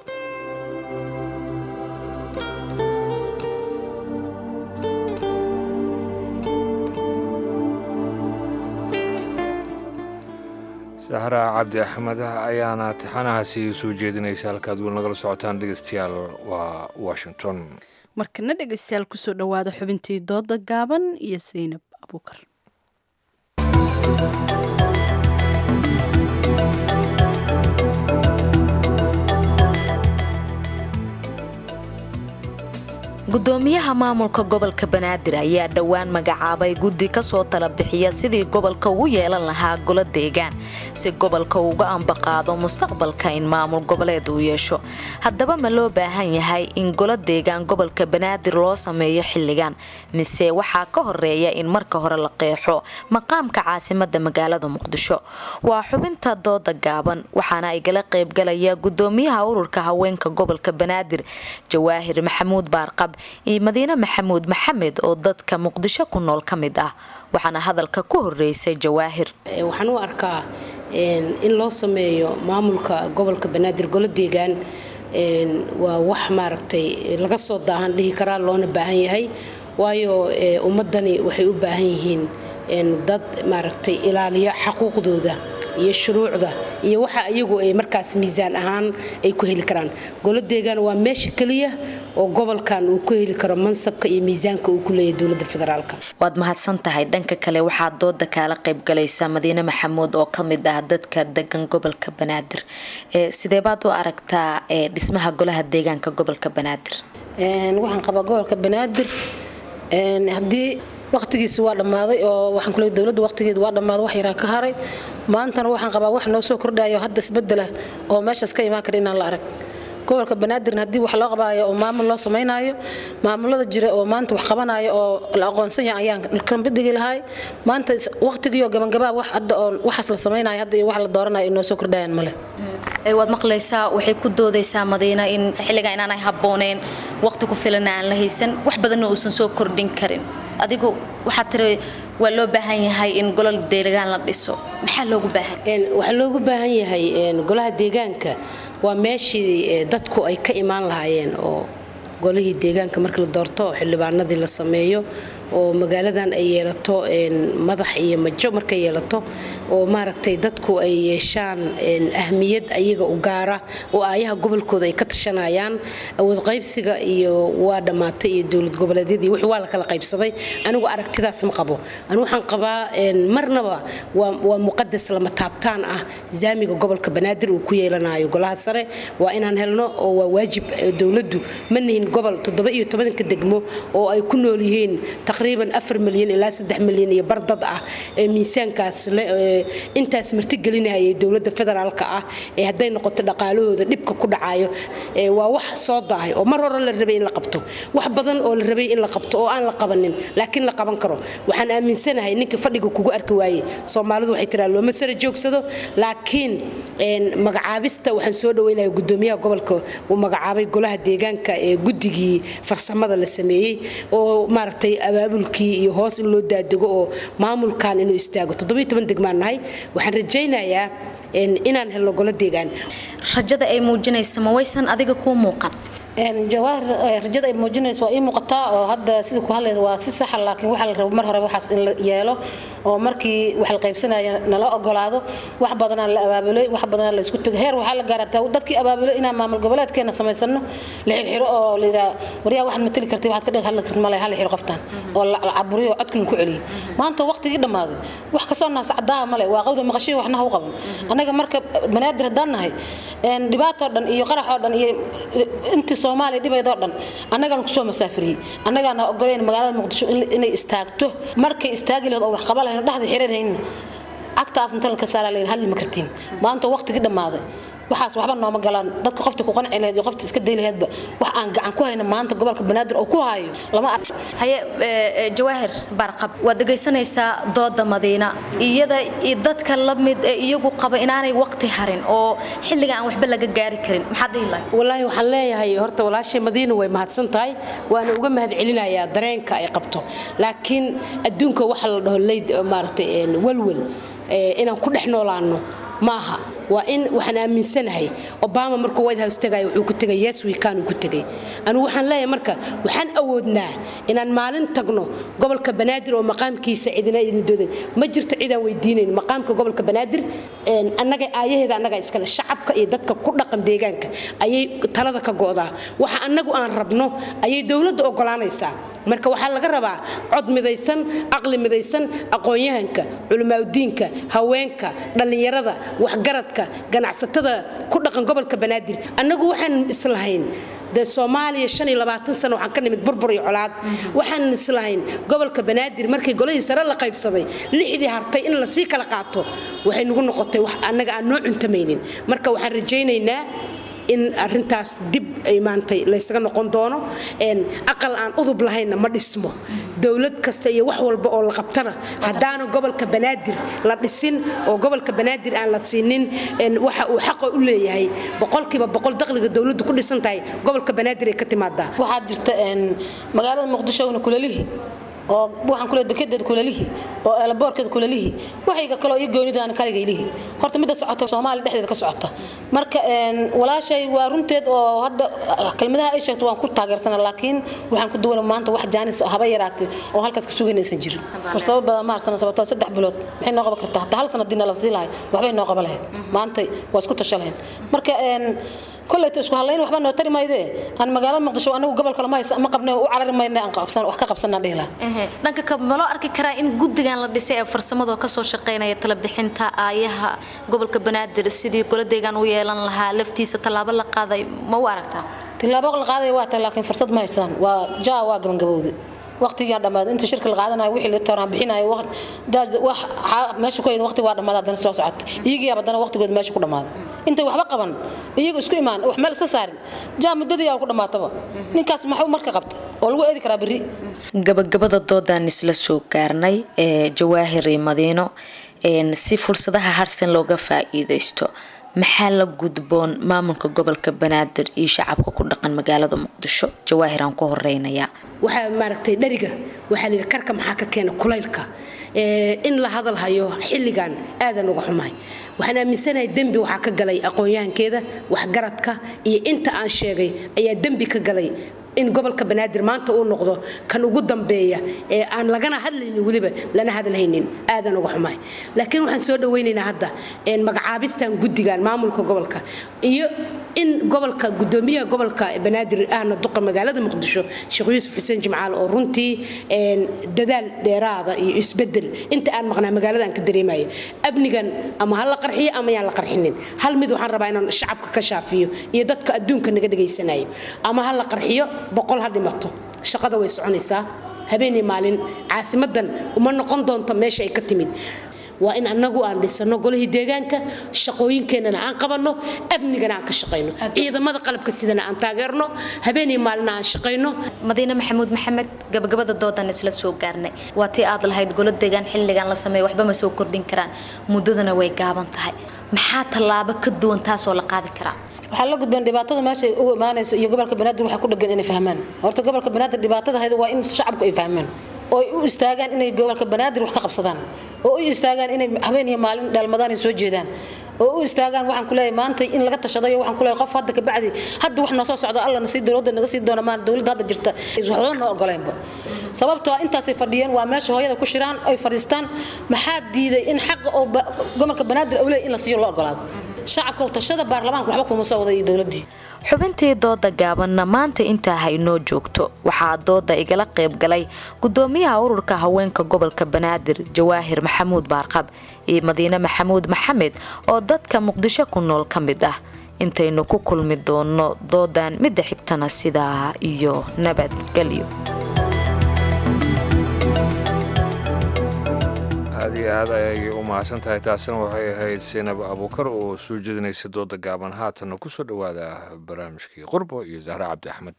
sahra cabdi axmed ayaana taxanahaasi soo jeedinaysa halkaad wiil nagala socotaan dhegeystayaal waa washington markana dhegeystayaal kusoo dhowaada xubintii dooda gaaban iyo saynab abuukar gudoomiyaha maamulka gobolka banaadir ayaa dhowaan magacaabay guddi kasoo tala bixiya sidii gobolka ugu yeelan lahaa golo deegaan si gobolka uga ambaqaado mustaqbalka in maamul goboleed uu yeesho haddaba ma loo baahan yahay in golo deegaan gobolka banaadir loo sameeyo xilligan mise waxaa ka horeeya in marka hore la qeexo maqaamka caasimada magaalada muqdisho waa xubinta dooda gaaban waxaana igala qaybgalaya gudoomiyaha ururka haweenka gobolka banaadir jawaahir maxamuud baarqab iyo madiine maxamuud maxamed oo dadka muqdisho ku nool ka mid ah waxaana hadalka ku horeysay jawaahir waxaan u arkaa in loo sameeyo maamulka gobolka banaadir golo deegaan waa wax maaragtay laga soo daahan dhihi karaa loona baahan yahay waayo ummadani waxay u baahan yihiin dad maaragtay ilaaliya xaquuqdooda iyo shuruucda iyo waxa iyagu ay markaas miisaan ahaan ay ku heli karaan golo deegaan waa meesha keliya oo gobolkan uu ku heli karo mansabka iyo miisaanka uu ku leeyahay dowladda federaalka waad mahadsan tahay dhanka kale waxaa dooda kaala qaybgalaysa madiine maxamuud oo ka mid ah dadka degan gobolka banaadir sidee baad u aragtaa dhismaha golaha deegaanka gobolka banaadir waxaan qabaa gobolka banaadir haddii waqtigiisi waa dhammaaday oo waxaan kule dowladda waqtigeeda waa dhammaaday wax yaraa ka haray maantana waxaan qabaa wax noo soo kordhayo hadda isbedela oo meeshaas ka imaan kara inaan la arag gobolka banaadirna haddii wax loo qabaayo oo maamul loo samaynayo maamulada jira oo maanta wax qabanayo oo la aqoonsan yahay ayaan kambidhigi lahay maanta waqtigiioo gabangabaa wax hadda oo waxaas la samaynayo hadda iyo wax la dooranayo inoo soo kordhayaan male waad maqlaysaa waxay ku doodaysaa madiina in xilliga inaanay habbooneen waqti ku filana aan la haysan wax badanna uusan soo kordhin karin adigu waxaad tiri waa loo baahan yahay in golol deegaan la dhiso maxaa loogu baahan waxaa loogu baahan yahay golaha deegaanka waa meeshii dadku ay ka imaan lahaayeen oo golihii deegaanka markii la doorto oo xildhibaanadii la sameeyo oo magaaladan ay yeelato madax iyo majo markay yeelato oo maaragtay dadku ay yeeshaan ahmiyad ayaga u gaara oo aayaha gobolkooda ay ka tashanayaan awood qaybsiga iyo waa dhammaatay iyo dowlad goboleedyadii wixii waa la kala qaybsaday anigu aragtidaas ma qabo anigu waxaan qabaa marnaba waa muqadas lama taabtaan ah zaamiga gobolka banaadir uu ku yeelanayo golaha sare waa inaan helno oo waa waajib dowladdu ma nihin gobol toddoba iyo tobanka degmo oo ay ku nool yihiin taqriiban afar milyan ilaa saddex milyan iyo bardad ah ee miisaankaas intaas martigelinayay dowladda federaalka ah ee hadday noqoto dhaqaalahooda dhibka ku dhacayo waa wax soo daahay oo mar hore la rabay in la qabto wax badan oo la rabay in la qabto oo aan la qabanin laakiin la qaban karo waxaan aaminsanahay ninka fadhiga kugu arki waaye soomaalidu waxay tiraa looma sara joogsado laakiin magacaabista waxaan soo dhaweynaya gudoomiyaha gobolka uu magacaabay golaha deegaanka ee guddigii farsamada la sameeyey oo maaragtay abaabulkii iyo hoos in loo daadego oo maamulkan inuu istaago degmaan nahay waxaan rajaynayaa inaan helno golo deegaan rajada ay muujinaysa ma waysan adiga kuu muuqan jawaahir rajada ay muujinaysa waa ii muuqataa oo hadda sida ku hadlaysa waa si saxa laakiin waxaa la rabo mar hore waxaas in la yeelo oo markii wax la qaybsanaya nala ogolaado wax badanaa la abaabulay wax badanaa la isku tego heer waxaa la gaarataa dadkii abaabulay inaan maamul goboleedkeena samaysano la xirxiro oo la yidhaha waryaa waxaad matali kartay waxaad ka dhig hadli kartid male hala xiro qoftaan oo la caburiyo codkan ku celiyo maanta waqtigii dhammaaday wax kasoo naas cadaaha male waa qawda maqashiyo waxna ha u qaban annaga marka banaadir haddaan nahay dhibaatoo dhan iyo qaraxoo dhan iyo intii soomaaliya dhibaydoo dhan annagaan kusoo masaafiriyey annagaana ogoleyn magaalada muqdisho inay istaagto markay istaagi lahayd oo wax qaba lahayn dhexda xiriirhaynna cagta afintan ka saaraa lahayn hadli ma kartiin maanta waqtigii dhammaaday waxaas waxba nooma galaan dadka qofta ku qanci lahayd iyo qofta iska day lahaydba wax aan gacan ku hayna maanta gobolka banaadir oo ku hayo lama haye jawaahir barqab waad dhegaysanaysaa dooda madiina iyada iyo dadka la mid ee iyagu qaba inaanay waqti harin oo xilliga aan waxba laga gaari karin maxaad dhihi lahayd wallaahi waxaan leeyahay horta walaashay madiina way mahadsan tahay waana uga mahad celinayaa dareenka ay qabto laakiin adduunka waxa la dhaho leyd maaragtay walwal inaan ku dhex noolaano maaha waa in waxaan aaminsanahay obama markuu white house tagay wuxuu ku tegay yes weekend uu ku tegay anigu waxaan leeyahay marka waxaan awoodnaa inaan maalin tagno gobolka banaadir oo maqaamkiisa cidina idin doodan ma jirto cidaan weydiinayn maqaamka gobolka banaadir annaga aayaheeda annaga iskale shacabka iyo dadka ku dhaqan deegaanka ayay talada ka go'daa waxa annagu aan rabno ayay dowladda ogolaanaysaa marka waxaa laga rabaa cod midaysan caqli midaysan aqoon-yahanka culimaadudiinka haweenka dhallinyarada waxgaradka ganacsatada ku dhaqan gobolka banaadir annagu waxaan islahayn dee soomaaliya shan iyo labaatan sano waxaan ka nimid burbur iyo colaad waxaan islahayn gobolka banaadir markii golihii sare la qaybsaday lixdii hartay in lasii kala qaato waxay nagu noqotay wax annaga aan noo cuntamaynin marka waxaan rajaynaynaa in arintaas dib ay maantay laysaga noqon doono aqal aan udub lahaynna ma dhismo dowlad kasta iyo wax walba oo la qabtana haddaana gobolka banaadir la dhisin oo gobolka banaadir aan la siinin waxa uu xaqa u leeyahay boqolkiiba boqol dakhliga dowladdu ku dhisan tahay gobolka banaadir ay ka timaadaa waxaa jirta magaalada muqdishona kulelihii oo waxaan kule dekedeed kulalihi oo eelaboorkeed kulalihi waxayga kaloo iyo goonidaan kaligaylihi horta midda socota soomaaliya dhexdeeda ka socota marka walaashay waa runteed oo hadda kelmadaha ay sheegto waan ku taageersana laakiin waxaan ku duwana maanta wax jaanis haba yaraatay oo halkaas ka suganaysan jirin fursado badan ma harsana sababtoo saddex bilood maxay noo qaban kartaa hataa hal sana diina la sii lahay waxbay noo qaban lahayd maanta waa isku tasha lahayn marka koleyta isku hadlayn waxba noo tari maydee aan magaalada muqdisho anagu gobolka lama ma qabne u carari mayne aan qabsan wax ka qabsanaa dhihi lahaa dhanka ka ma loo arki karaa in guddigan la dhisay ee farsamada kasoo shaqaynaya talabixinta aayaha gobolka banaadir sidii goladeegan u yeelan lahaa laftiisa tallaabo la qaaday ma u aragtaa tillaabo la qaaday waa tahay laakiin fursad ma haystaan waa jaa waa gabangabowday waqtigaa dhammaaday inta shirka la qaadanayo wixii la tooraan bixinayo wax meesha ku hayd waqti waa dhammaaday haddana soo socota iyagiyaa haddana waqtigood meesha ku dhammaaday intay waxba qaban iyagu isku imaan wax meel iska saarin jaa muddadii yaa ku dhammaataba ninkaas maxuu marka qabta oo lagu eedi karaa berri gabagabada doodaan isla soo gaarnay ee jawaahir iyo madiino si fursadaha harsan looga faa'iidaysto maxaa la gudboon maamulka gobolka banaadir iyo shacabka ku dhaqan magaalada muqdisho jawaahir aan ku horeynayaa waxaa maaragtay dheriga waxaa la yidhi karka maxaa ka keena kulaylka in la hadal hayo xilligan aadan uga xumahay waxaan aaminsanahay dembi waxaa ka galay aqoon-yahankeeda waxgaradka iyo inta aan sheegay ayaa dembi ka galay in gobolka banaadir maanta uu noqdo kan ugu dambeeya ee aan lagana hadlaynin weliba lana hadalhaynin aadan uga xumahay laakiin waxaan soo dhawaynaynaa hadda magacaabistan guddigan maamulka gobolka iyo in gobolka gudoomiyaha gobolka banaadir ahna duqa magaalada muqdisho sheekh yuusuf xuseen jimcaal oo runtii dadaal dheeraada iyo isbedel inta aan maqnaa magaalada aan ka dareemayo amnigan ama ha la qarxiyo ama yaan la qarxinin hal mid waxaan rabaa inaan shacabka ka shaafiyo iyo dadka adduunka naga dhegaysanayo ama ha la qarxiyo boqol ha dhimato shaqada way soconaysaa habeenii maalin caasimadan uma noqon doonto meesha ay ka timid waa in anagu aan dhisano golihii deegaanka shaqooyinkeenana aan qabanno amnigana aan ka shaqayno ciidamada qalabka sidana aan taageerno habeenii maalina aan shaqayno madiine maxamuud maxamed gabagabada doodan isla soo gaarnay waa tii aad lahayd golo deegaan xilligan la sameeya waxba ma soo kordhin karaan muddadana way gaaban tahay maxaa tallaabo ka duwan taasoo la qaadi karaa waxaa la gudbeen dhibaatada meesha u imaanayso iyo gobolka banaadir waxaa ku dhagan inay fahmaan horta gobolka banaadir dhibaatada hayda waa in shacabku ay fahmaan oo ay u istaagaan inay gobolka banaadir wax ka qabsadaan oo u istaagaan inay habeen iyo maalin dhalmadaan ay soo jeedaan oo u istaagaan waxaan ku leeyahay maanta in laga tashadayo waxaan ku leeyahay qof hadda ka bacdi hadda wax noo soo socdo alla na sii dowladda naga sii doona maan dowladda hadda jirta waxba noo ogoleenba sababtoo intaasay fadhiyeen waa meesha hooyada ku shiraan ay fadhiistaan maxaa diiday in xaqa oo gobolka banaadir awley in la siiyo loo ogolaado shacabka tashada baarlamaanka waxba kuma soo wada iyo dowladdii xubintii dooda gaabanna maanta intaa haynoo joogto waxaa dooda igala qayb galay gudoomiyaha ururka haweenka gobolka banaadir jawaahir maxamuud baarqab iyo madiine maxamuud maxamed oo dadka muqdisho ku nool ka mid ah intaynu ku kulmi doono doodan midda xigtana sidaa iyo nabadgelyo aad iyo aad ayay u mahadsan tahay taasina waxay ahayd sinab abuukar oo soo jeedinaysa dooda gaaban haatanna ku soo dhowaada barnaamijkii qurbo iyo zahre cabdi axmed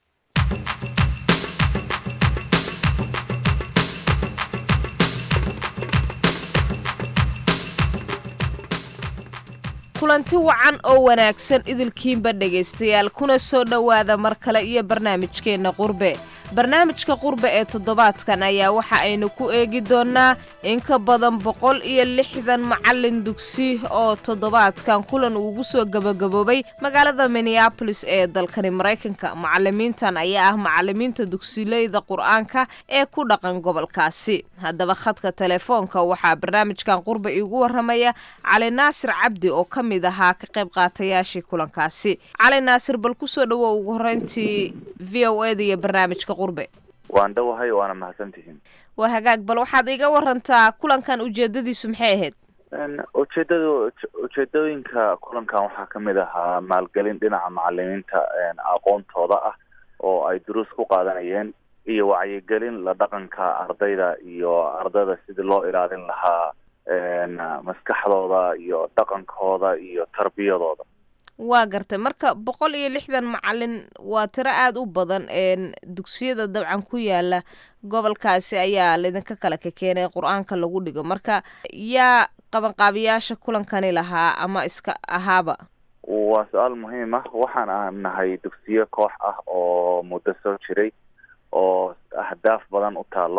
kulanti wacan oo wanaagsan idilkiinba dhegaystayaal kuna soo dhowaada mar kale iyo barnaamijkeenna qurbe barnaamijka qurbe ee toddobaadkan ayaa waxa aynu ku eegi doonnaa in ka badan boqol iyo lixdan macallin dugsi oo toddobaadkan kulan uugu soo gabagaboobay magaalada minneabolis ee dalkani maraykanka macallimiintan ayaa ah macallimiinta dugsileyda qur-aanka ee ku dhaqan gobolkaasi haddaba khadka telefoonka waxaa barnaamijkan qurbe iigu waramaya cali naasir cabdi oo ka mid ahaa ka qayb qaatayaashii kulankaasi cali naasir bal kusoo dhawo ugu horeyntii v o eda iyo barnaamijka qurbe waan dhowahay waana mahadsantihiin waa hagaag bal waxaad iga warantaa kulankan ujeedadiisu maxay ahayd ujeedadu ujeedooyinka kulankan waxaa ka mid ahaa maalgelin dhinaca macalimiinta aqoontooda ah oo ay duruus ku qaadanayeen iyo wacyigelin la dhaqanka ardayda iyo ardayda sidii loo ilaalin lahaa maskaxdooda iyo dhaqankooda iyo tarbiyadooda waa gartay marka boqol iyo lixdan macalin waa tiro aada u badan dugsiyada dabcan ku yaala gobolkaasi ayaa laydinka kale ka keenay qur-aanka lagu dhigo marka yaa qabanqaabiyaasha kulankani lahaa ama iska ahaaba waa su-aal muhiim ah waxaan aan nahay dugsiyo koox ah oo muddo soo jiray oo ahdaaf badan u taalo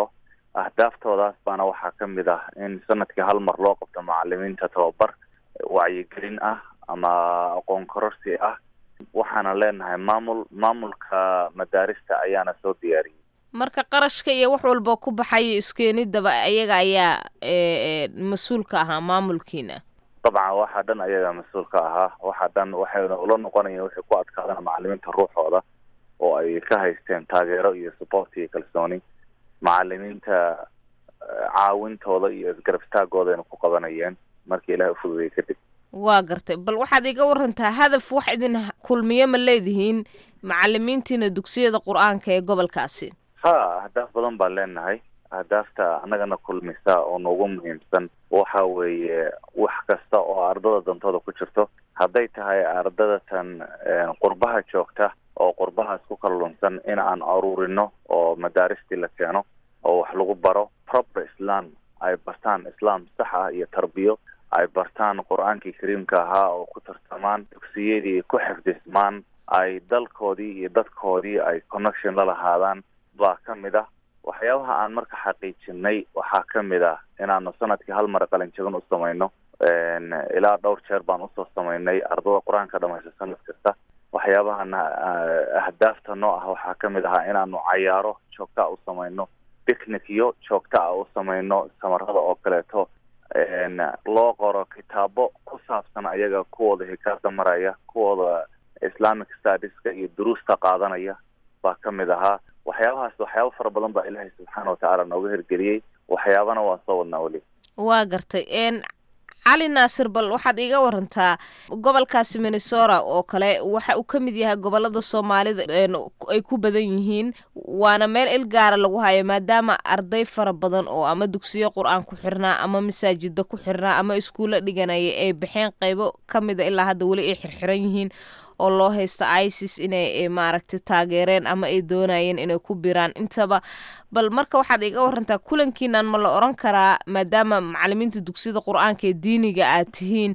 ahdaaftoodaas baana waxaa ka mid ah in sanadkii hal mar loo qabto macalimiinta tababar wacyigelin ah ama aqoon kororsi ah waxaana leenahay maamul maamulka madaarista ayaana soo diyaariyey marka qarashka iyo wax walba ku baxaya iskeenidaba ayaga ayaa mas-uul ka ahaa maamulkiina dabcan waxaa dhan ayaga mas-uul ka ahaa waxaa dhan waxayna ula noqonayeen waxay ku adkaadaan macalimiinta ruuxooda oo ay ka haysteen taageero iyo support iyo kalsooni macalimiinta caawintooda iyo isgarab istaagooda ku qabanayeen markii ilahay ufududayay kadib waa gartay bal waxaad iga warantaa hadaf wax idin kulmiye ma leedihiin macalimiintiina dugsiyada qur-aanka ee gobolkaasi ha ahdaaf badan baan leenahay ahdaafta annagana kulmisa oo noogu muhiimsan waxa weeye wax kasta oo ardada dantooda ku jirto hadday tahay ardadatan qurbaha joogta oo qurbahaas ku kala lunsan in aan aruurino oo madaaristii la keeno oo wax lagu baro proper islam ay bartaan islam sax ah iyo tarbiyo ay bartaan qur-aankii kariimka ahaa oo ku tartamaan dugsiyadii ku xifdismaan ay dalkoodii iyo dadkoodii ay connection la lahaadaan baa ka mid ah waxyaabaha aan marka xaqiijinay waxaa ka mid ah inaanu sanadkii hal mar qalinjabin u samayno ilaa dhowr jeer baan usoo samaynay ardada qur-aanka dhamaysta sanad kasta waxyaabahana ahdaafta noo ah waxaa ka mid ahaa inaanu cayaaro joogta a u samayno picnicyo joogta a u samayno samarada oo kaleeto loo qoro kitaabo ku saabsan ayaga kuwooda hikaada maraya kuwooda islamic studieska iyo duruusta qaadanaya baa ka mid ahaa waxyaabahaas waxyaaba fara badan baa ilaahay subxaana watacaala nooga hirgeliyey waxyaabana waan soo wadnaa weli waa gartay cali naasir bal waxaad iiga warantaa gobolkaasi minnesota oo kale waxa uu ka mid yahay gobolada soomaalida ay ku badan yihiin waana meel il gaara lagu hayo maadaama arday fara badan oo ama dugsiyo qur-aan ku xirnaa ama masaajida ku xirnaa ama iskuulla dhiganaya ay baxeen qaybo ka mida ilaa hadda weli ay xirxiran yihiin oo loo haysta isis inay maaragtay taageereen ama ay doonayeen inay ku biraan intaba bal marka waxaad iga warantaa kulankiinan ma la oran karaa maadaama macalimiinta dugsiyada qur-aanka ee diiniga aad tihiin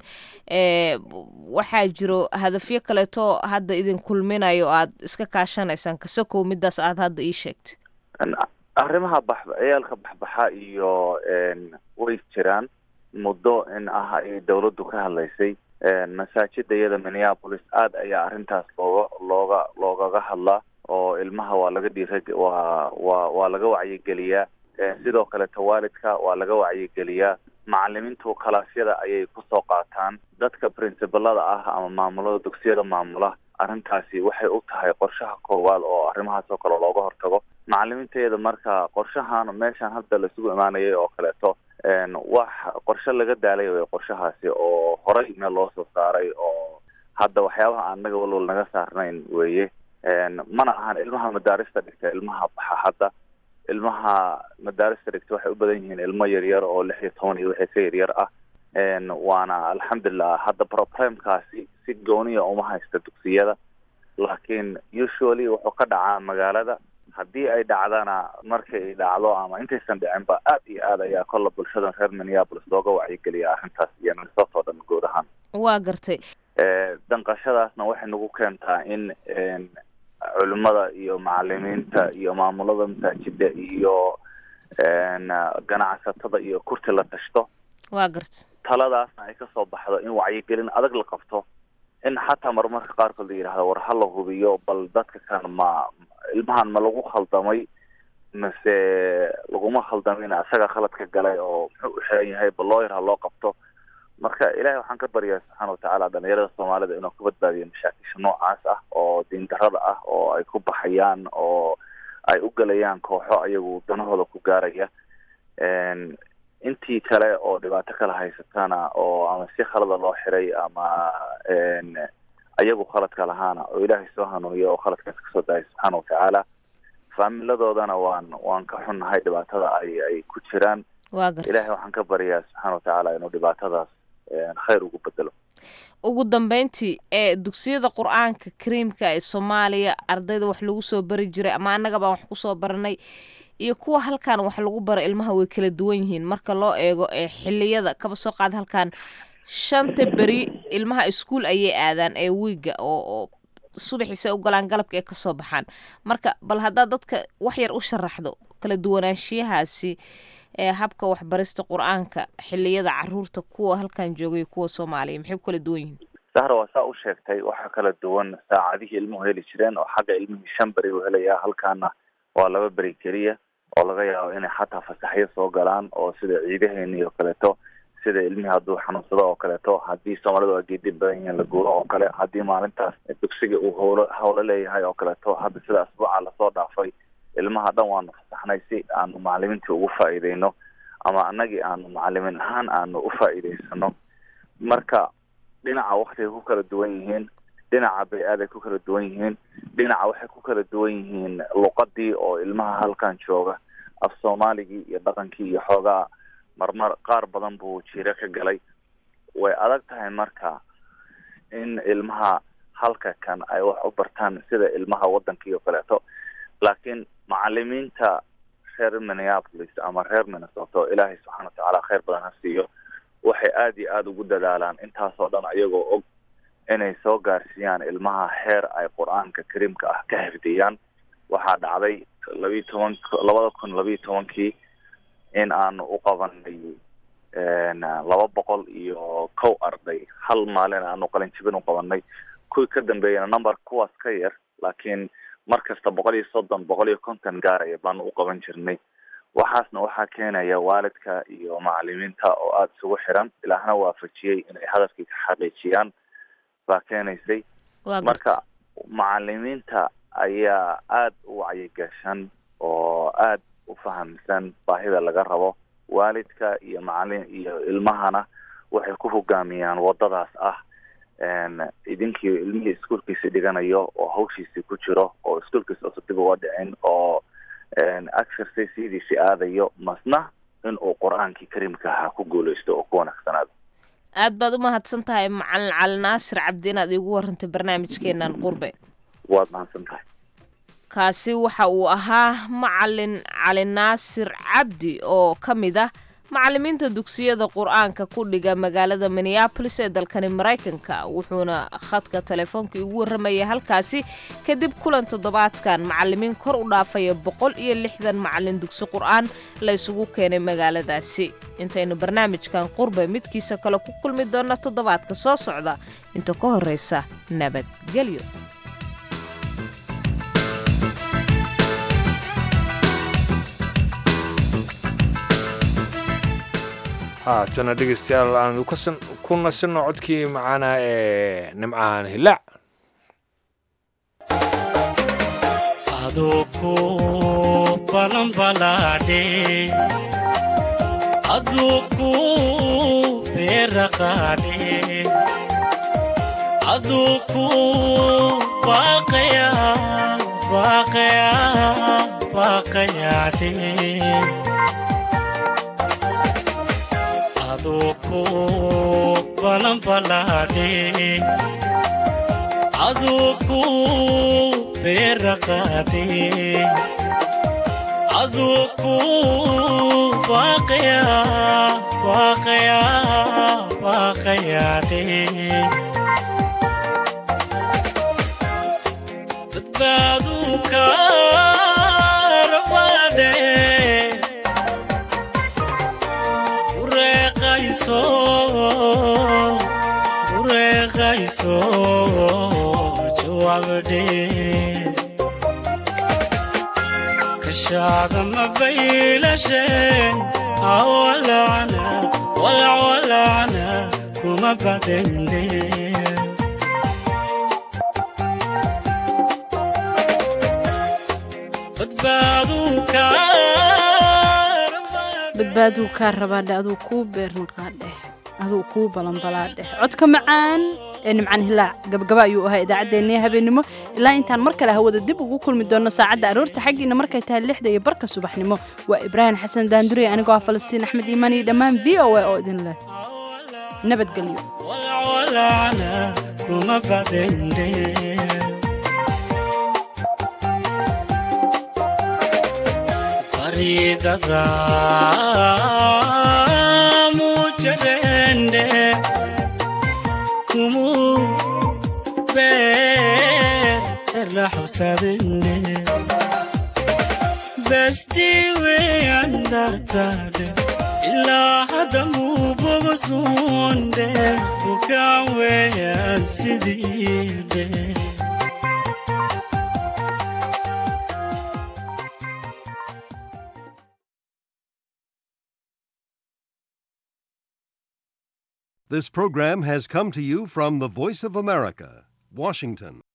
waxaa jiro hadafyo kaleeto hadda idin kulminayo aad iska kaashanaysaan kasokow midaas aad hadda ii sheegtay arrimaha bax ciyaalka baxbaxa iyo way jiraan muddo in ah ay dawladdu ka hadlaysay masaajida iyada minneapolis aad ayaa arrintaas looga looga loogaga hadlaa oo ilmaha waa laga dhiira waa waa waa laga wacyigeliyaa sidoo kaleto waalidka waa laga wacyigeliyaa macalimiintu kalaasyada ayay kusoo qaataan dadka princibalada ah ama maamulada dugsiyada maamula arrintaasi waxay u tahay qorshaha koowaad oo arrimahaas oo kale looga hortago macalimiinteeda marka qorshahan meeshan hadda laisugu imaanayay oo kaleeto wax qorshe laga daalay wey qorshahaasi oo horay meel loo soo saaray oo hadda waxyaabaha aan naga walwal naga saarnayn weeye mana ahan ilmaha madaarista dhigta ilmaha baxa hadda ilmaha madaarista dhigta waxay u badan yihiin ilmo yaryar oo lix iyo toban iyo wixii ka yaryar ah waana alxamdulilah hadda problemkaasi si gooniya uma haysta dugsiyada laakiin usually wuxuu ka dhacaa magaalada haddii ay dhacdana markay ay dhacdo ama intaysan dhicinba aad iyo aad ayaa kolla bulshadan reer minneapolis looga wacyigeliya arrintaas iyo minnesota oo dhan guud ahaan waa gartay danqashadaasna waxay nagu keentaa in culimada iyo macalimiinta iyo maamulada masaajida iyo ganacsatada iyo kurti la tashto waa gartay taladaasna ay kasoo baxdo in wacyigelin adag la qabto in xataa marmarka qaarkood la yidhahdo war ha la hubiyo bal dadka kan ma ilmahan ma lagu khaldamay mase laguma khaldamin isaga khaladka galay oo muxuu u xiran yahay bal loo yar ha loo qabto marka ilahay waxaan ka baryaa subxaana watacaala dhalinyarada soomaalida inuu ka badbaadiyo mashaakisha noocaas ah oo diindarada ah oo ay ku baxayaan oo ay u gelayaan kooxo ayagu danahooda ku gaaraya intii kale oo dhibaato kala haysatana oo ama si khalada loo xiray ama ayagu khaladka lahaana oo ilaahay soo hanuuniya oo khaladkaas kasoo daaya subxaana watacaala faamiladoodana waan waan ka xunnahay dhibaatada ay ay ku jiraan waa gartay ilahay waxaan ka baryaa subxaana watacaala inuu dhibaatadaas khayr ugu bedelo ugu dambeyntii ee dugsiyada qur-aanka kariimka ee soomaaliya ardayda wax lagu soo bari jiray ama annaga baan wax kusoo baranay iyo kuwa halkan wax lagu baro ilmaha way kala duwan yihiin marka loo eego ee xiliyada kaba soo qaad halkan shanta beri ilmaha iskuol ayay aadaan ee wiiga oo oo subaxiisa ay u galaan galabka ay kasoo baxaan marka bal haddaad dadka wax yar u sharaxdo kala duwanaanshiyahaasi ee habka waxbarista qur-aanka xiliyada caruurta kuwa halkan joogay kuwa soomaaliya maxay ku kala duwan yihiin sahra waa saa u sheegtay waxaa kala duwan saacadihii ilmuhu heli jireen oo xagga ilmihii shan beri u helayaa halkaana waa laba beri keliya oo laga yaabo inay xataa fasaxyo soo galaan oo sida ciidaheeni oo kaleeto sida ilmihii hadduu xanuunsado oo kaleeto haddii soomaalida waa geedi badan yihiin la guuro oo kale haddii maalintaas dugsiga uu howlo howlo leeyahay oo kaleeto hadda sida asbuuca lasoo dhaafay ilmaha dhan waanu fasaxnay si aanu macalimiintii ugu faa'iideyno ama annagii aanu macalimin ahaan aanu u faa'iideysano marka dhinaca waktigay ku kala duwan yihiin dhinaca bay-aaday ku kala duwan yihiin dhinaca waxay ku kala duwan yihiin luqadii oo ilmaha halkan jooga af soomaaligii iyo dhaqankii iyo xoogaa marmar qaar badan buu jiiro ka galay way adag tahay marka in ilmaha halka kan ay wax u bartaan sida ilmaha wadankii oo kaleeto laakiin macalimiinta reer minneapolis ama reer minnesota oo ilaahay subxaana watacaala kheyr badan ha siiyo waxay aada iyo aada ugu dadaalaan intaasoo dhan ayagoo og inay soo gaarsiiyaan ilmaha heer ay qur-aanka kariimka ah ka xifdiyaan waxaa dhacday labiyi toban labada kun labiyi tobankii in aanu u qabanay laba boqol iyo kow arday hal maalin aanu qalinjibin u qabanay kuwii ka dambeeyana number kuwaas ka yar laakiin mar kasta boqol iyo soddon boqol iyo konton gaaraya baanu u qaban jirnay waxaasna waxaa keenaya waalidka iyo macalimiinta oo aada isugu xiran ilaahna waafajiyey inay hadafkii ka xaqiijiyaan baa keenaysay marka macalimiinta ayaa aada u wacyigashan oo aada u fahamsan baahida laga rabo waalidka iyo macalin iyo ilmahana waxay ku hogaamiyaan wadadaas ah idinkii ilmihii iskuolkiisi dhiganayo oo hawshiisii ku jiro oo iskuolkiisa usa dib uga dhicin oo exerciseyadiisi aadayo masna in uu qur-aankii kariimka ahaa ku guuleysto oo ku wanaagsanaado aad baad u mahadsan tahay macalin cali naasir cabdi inaad iigu warantay barnaamijkeenan qurbe waad mahadsan tahay kaasi waxa uu ahaa macalin cali naasir cabdi oo ka mid ah macalimiinta dugsiyada qur-aanka ku dhiga magaalada minneabolis ee dalkani maraykanka wuxuuna khadka telefoonka igu warramaya halkaasi kadib kulan toddobaadkan macalimiin kor u dhaafaya boqol iyo lixdan macalin dugsi qur-aan la ysugu keenay magaaladaasi intaynu barnaamijkan qurbe midkiisa kale ku kulmi doonna toddobaadka soo socda inta ka horraysa nabadgelyo haatana dhegeystayaal aanu ku nasinno codkii macaana ee nimcahan hilaac aduku balanbalaadhe aduku beeraqaadhe aduku baaqaya baaqaya baaqayaadhe aduku balanbalaadhe aduku beeraqaadhe aduku baaqaya baaqaya baaqayaadhe badbaadu kaarabaadhe bureeqayso bureeqayso jawaabdhe kashaada mabaylashe awalacna walacwalacna kuma badende badbaadu badbaaduu kaa rabaadhe aduu kuu beernaqaadheh aduu kuu balanbalaadheh codka macaan ee nimcaan hilaac gabagaba ayuu ahaa idaacaddeenii habeennimo ilaa intaan mar kale hawada dib ugu kulmi doonno saacadda aroorta xaggiina markay tahay lixda iyo barka subaxnimo waa ibraahim xasan daandurey anigoo ah falastiin axmed iimaan iyo dhammaan v o a oo idin leh nabadgelyo walacwalacna kuma badende baridada mujarende kumu be la xabsadine bestii weeyaan dartaadhe ilaa hadda muu bogasuunde bukaan weeyaan sidiidhe This program has come to you from the Voice of America, Washington.